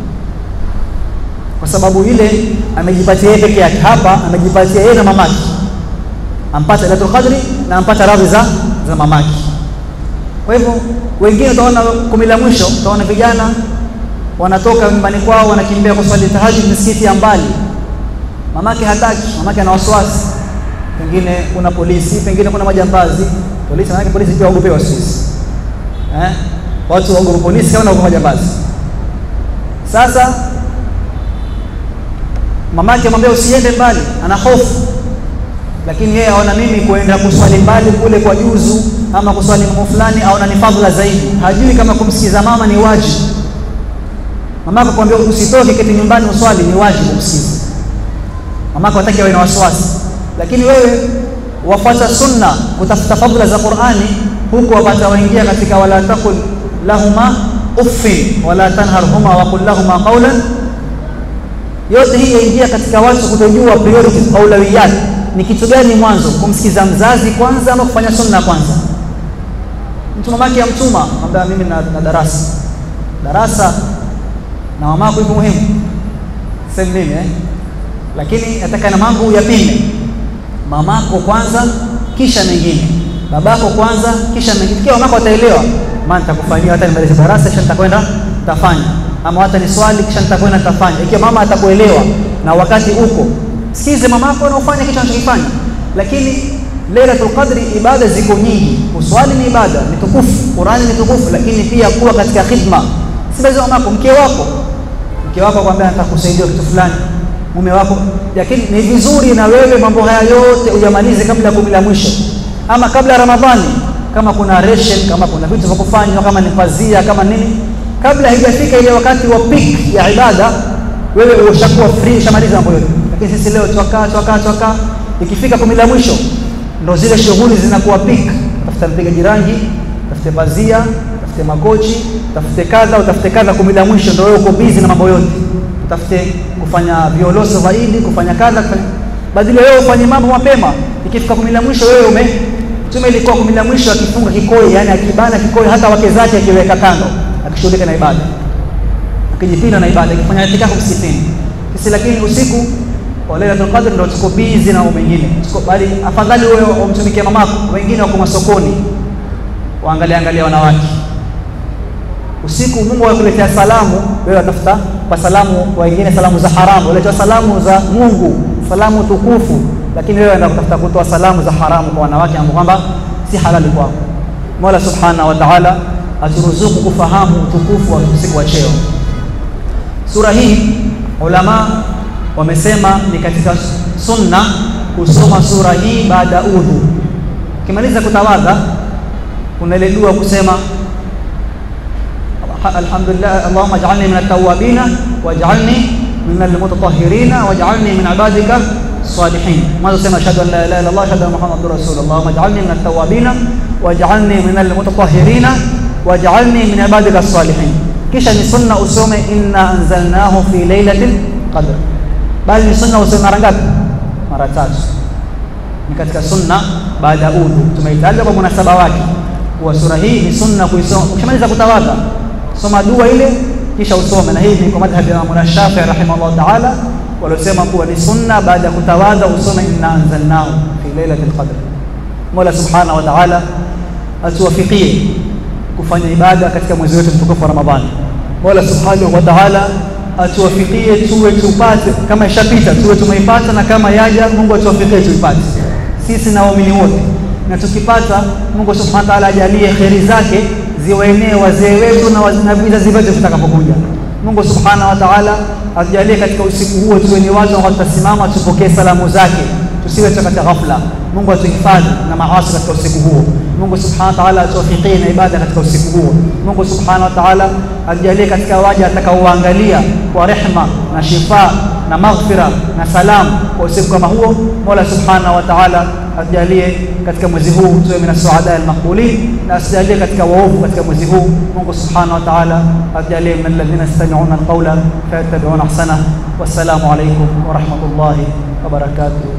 kwa sababu yule amejipatia yeye peke yake. Hapa amejipatia yeye na mamake, ampata Lailatul Qadri na ampata radhi za za mamake. Kwa hivyo wengine utaona kumi la mwisho, utaona vijana wanatoka nyumbani kwao wanakimbia kuswali tahajjud misikiti ya mbali, mamake hataki, mamake ana wasiwasi, pengine kuna polisi, pengine kuna majambazi, polisi, maana polisi pia waogopewa siku hizi eh, watu waogopa polisi kama naogopa majambazi. Sasa mamake amwambia usiende mbali, ana hofu, lakini yeye aona mimi kuenda kuswali mbali kule kwa juzu ama kuswali mambo fulani aona ni fadhila zaidi, hajui kama kumsikiza mama ni wajibu. Mamako kwambia usitoke, keti nyumbani uswali, ni wajibu kumsikiza mamako, hataki awe na wasiwasi, lakini wewe wafuata sunna, kutafuta fadhila za Qur'ani, huku wapata waingia katika wala taqul lahuma uffin wala tanharhuma wa qul lahuma qawlan yote hii yaingia katika watu kutojua priorities, aulawiyat ni kitu gani mwanzo, kumsikiza mzazi kwanza ama kufanya sunna kwanza. Mtu mamake amtuma kwamba mimi na, na darasa darasa na mamako iko muhimu sasa mimi eh, lakini nataka na mambo uyapime, mamako kwanza kisha mengine, babako kwanza kisha mengine. Ikiwa mamako ataelewa, maana nitakufanyia hata nimalize darasa kisha nitakwenda tafanya ama hata ni swali kisha nitakwenda nitafanya. Ikiwa mama atakuelewa na wakati uko, sikize mamako na ufanye kitu anachokifanya. Lakini Lailatul Qadri, ibada ziko nyingi. Uswali ni ibada, ni tukufu, Qurani ni tukufu, lakini pia kuwa katika khidma. Si lazima mamako, mke wako, mke wako akwambia nitakusaidia kitu fulani, mume wako, lakini ni vizuri na wewe mambo haya yote uyamalize kabla ya kumi la mwisho, ama kabla ya Ramadhani, kama kuna ration, kama kuna vitu vya kufanywa, kama ni pazia, kama nini kabla haijafika ile wakati wa peak ya ibada, wewe ushakuwa free, ushamaliza mambo yote. Lakini sisi leo twakaa twakaa twakaa, ikifika kumi la mwisho ndo zile shughuli zinakuwa peak. Tafuta mpigaji rangi, tafute pazia, tafute makochi, tafute kadha, utafute kadha. Kumi la mwisho ndo wewe uko busy na mambo yote, utafute kufanya violoso zaidi, kufanya kadha, kufanya badala wewe ufanye mambo mapema. Ikifika kumi la mwisho wewe ume Mtume ilikuwa kumi la mwisho akifunga kikoi, yani akibana kikoi, hata wake zake akiweka kando akishughulika na ibada, akijipinda na ibada, akifanya itikafu msikitini. Sisi lakini usiku wa Lailatul Qadr ndio tuko busy na mambo mengine, tuko bali, afadhali wewe umtumikie mamako, wengine wako masokoni waangalia angalia wanawake usiku. Mungu akuletea salamu, wewe watafuta kwa salamu wengine, salamu za haramu, waletea salamu za Mungu, salamu tukufu, lakini wewe enda kutafuta kutoa salamu za haramu kwa wanawake ambao kwamba si halali kwako. Mola Subhanahu wa Ta'ala aturuzuku kufahamu utukufu wa usiku wa cheo. Sura hii ulama wamesema ni katika sunna kusoma sura hii baada ya udhu. Ukimaliza kutawadha, kuna ile dua kusema alhamdulillah, allahumma ij'alni min at-tawwabina waj'alni min al-mutatahhirina waj'alni min ibadika salihin. Mwanzo sema ashhadu an la ilaha illa Allah ashhadu anna muhammadur rasulullah, allahumma ij'alni min at-tawwabina waj'alni min al-mutatahhirina waj'alni min ibadika salihin. Kisha ni sunna usome inna anzalnahu fi lailatil qadr, bali ni sunna usome mara ngapi? Mara tatu. Ni katika sunna baada ya udhu, tumeitaja kwa munasaba wake kuwa sura hii ni sunna kuisoma. Ukishamaliza kutawadha, soma dua ile kisha usome, na hii ni kwa madhhabi ya Imam Shafi'i rahimahullah ta'ala, waliosema kuwa ni sunna baada ya kutawadha usome inna anzalnahu fi lailatil qadr. Mola subhanahu wa ta'ala atuwafikie kufanya ibada katika mwezi wetu mtukufu wa Ramadhani. Mola subhanahu wa ta'ala atuwafikie tuwe tupate, kama ishapita tuwe tumeipata, na kama yaja Mungu atuwafikie tuipate sisi na waumini wote, na tukipata Mungu subhanahu wa ta'ala ajalie kheri zake ziwaenee wazee wetu na vizazi vyetu vitakapokuja. Mungu subhanahu wa ta'ala atujalie katika usiku huo tuwe ni watu ambao tutasimama tupokee salamu zake, tusiwe katika ghafla. Mungu atuhifadhi na maasi katika usiku huo. Mungu subhanahu wa ta'ala atuwafikie na ibada katika usiku huo. Mungu subhanahu wa ta'ala atujalie katika waja atakaoangalia kwa rehma na shifa na maghfira na salam kwa usiku kama huo. Mola subhanahu wa ta'ala atujalie katika mwezi huu tuwe min as-suada al-maqbulin, na asijalie katika waovu katika mwezi huu. Mungu subhanahu wa ta'ala atujalie min alladhina yastami'una al-qawla fayattabi'una ahsana. Wassalamu alaykum wa rahmatullahi wa barakatuh.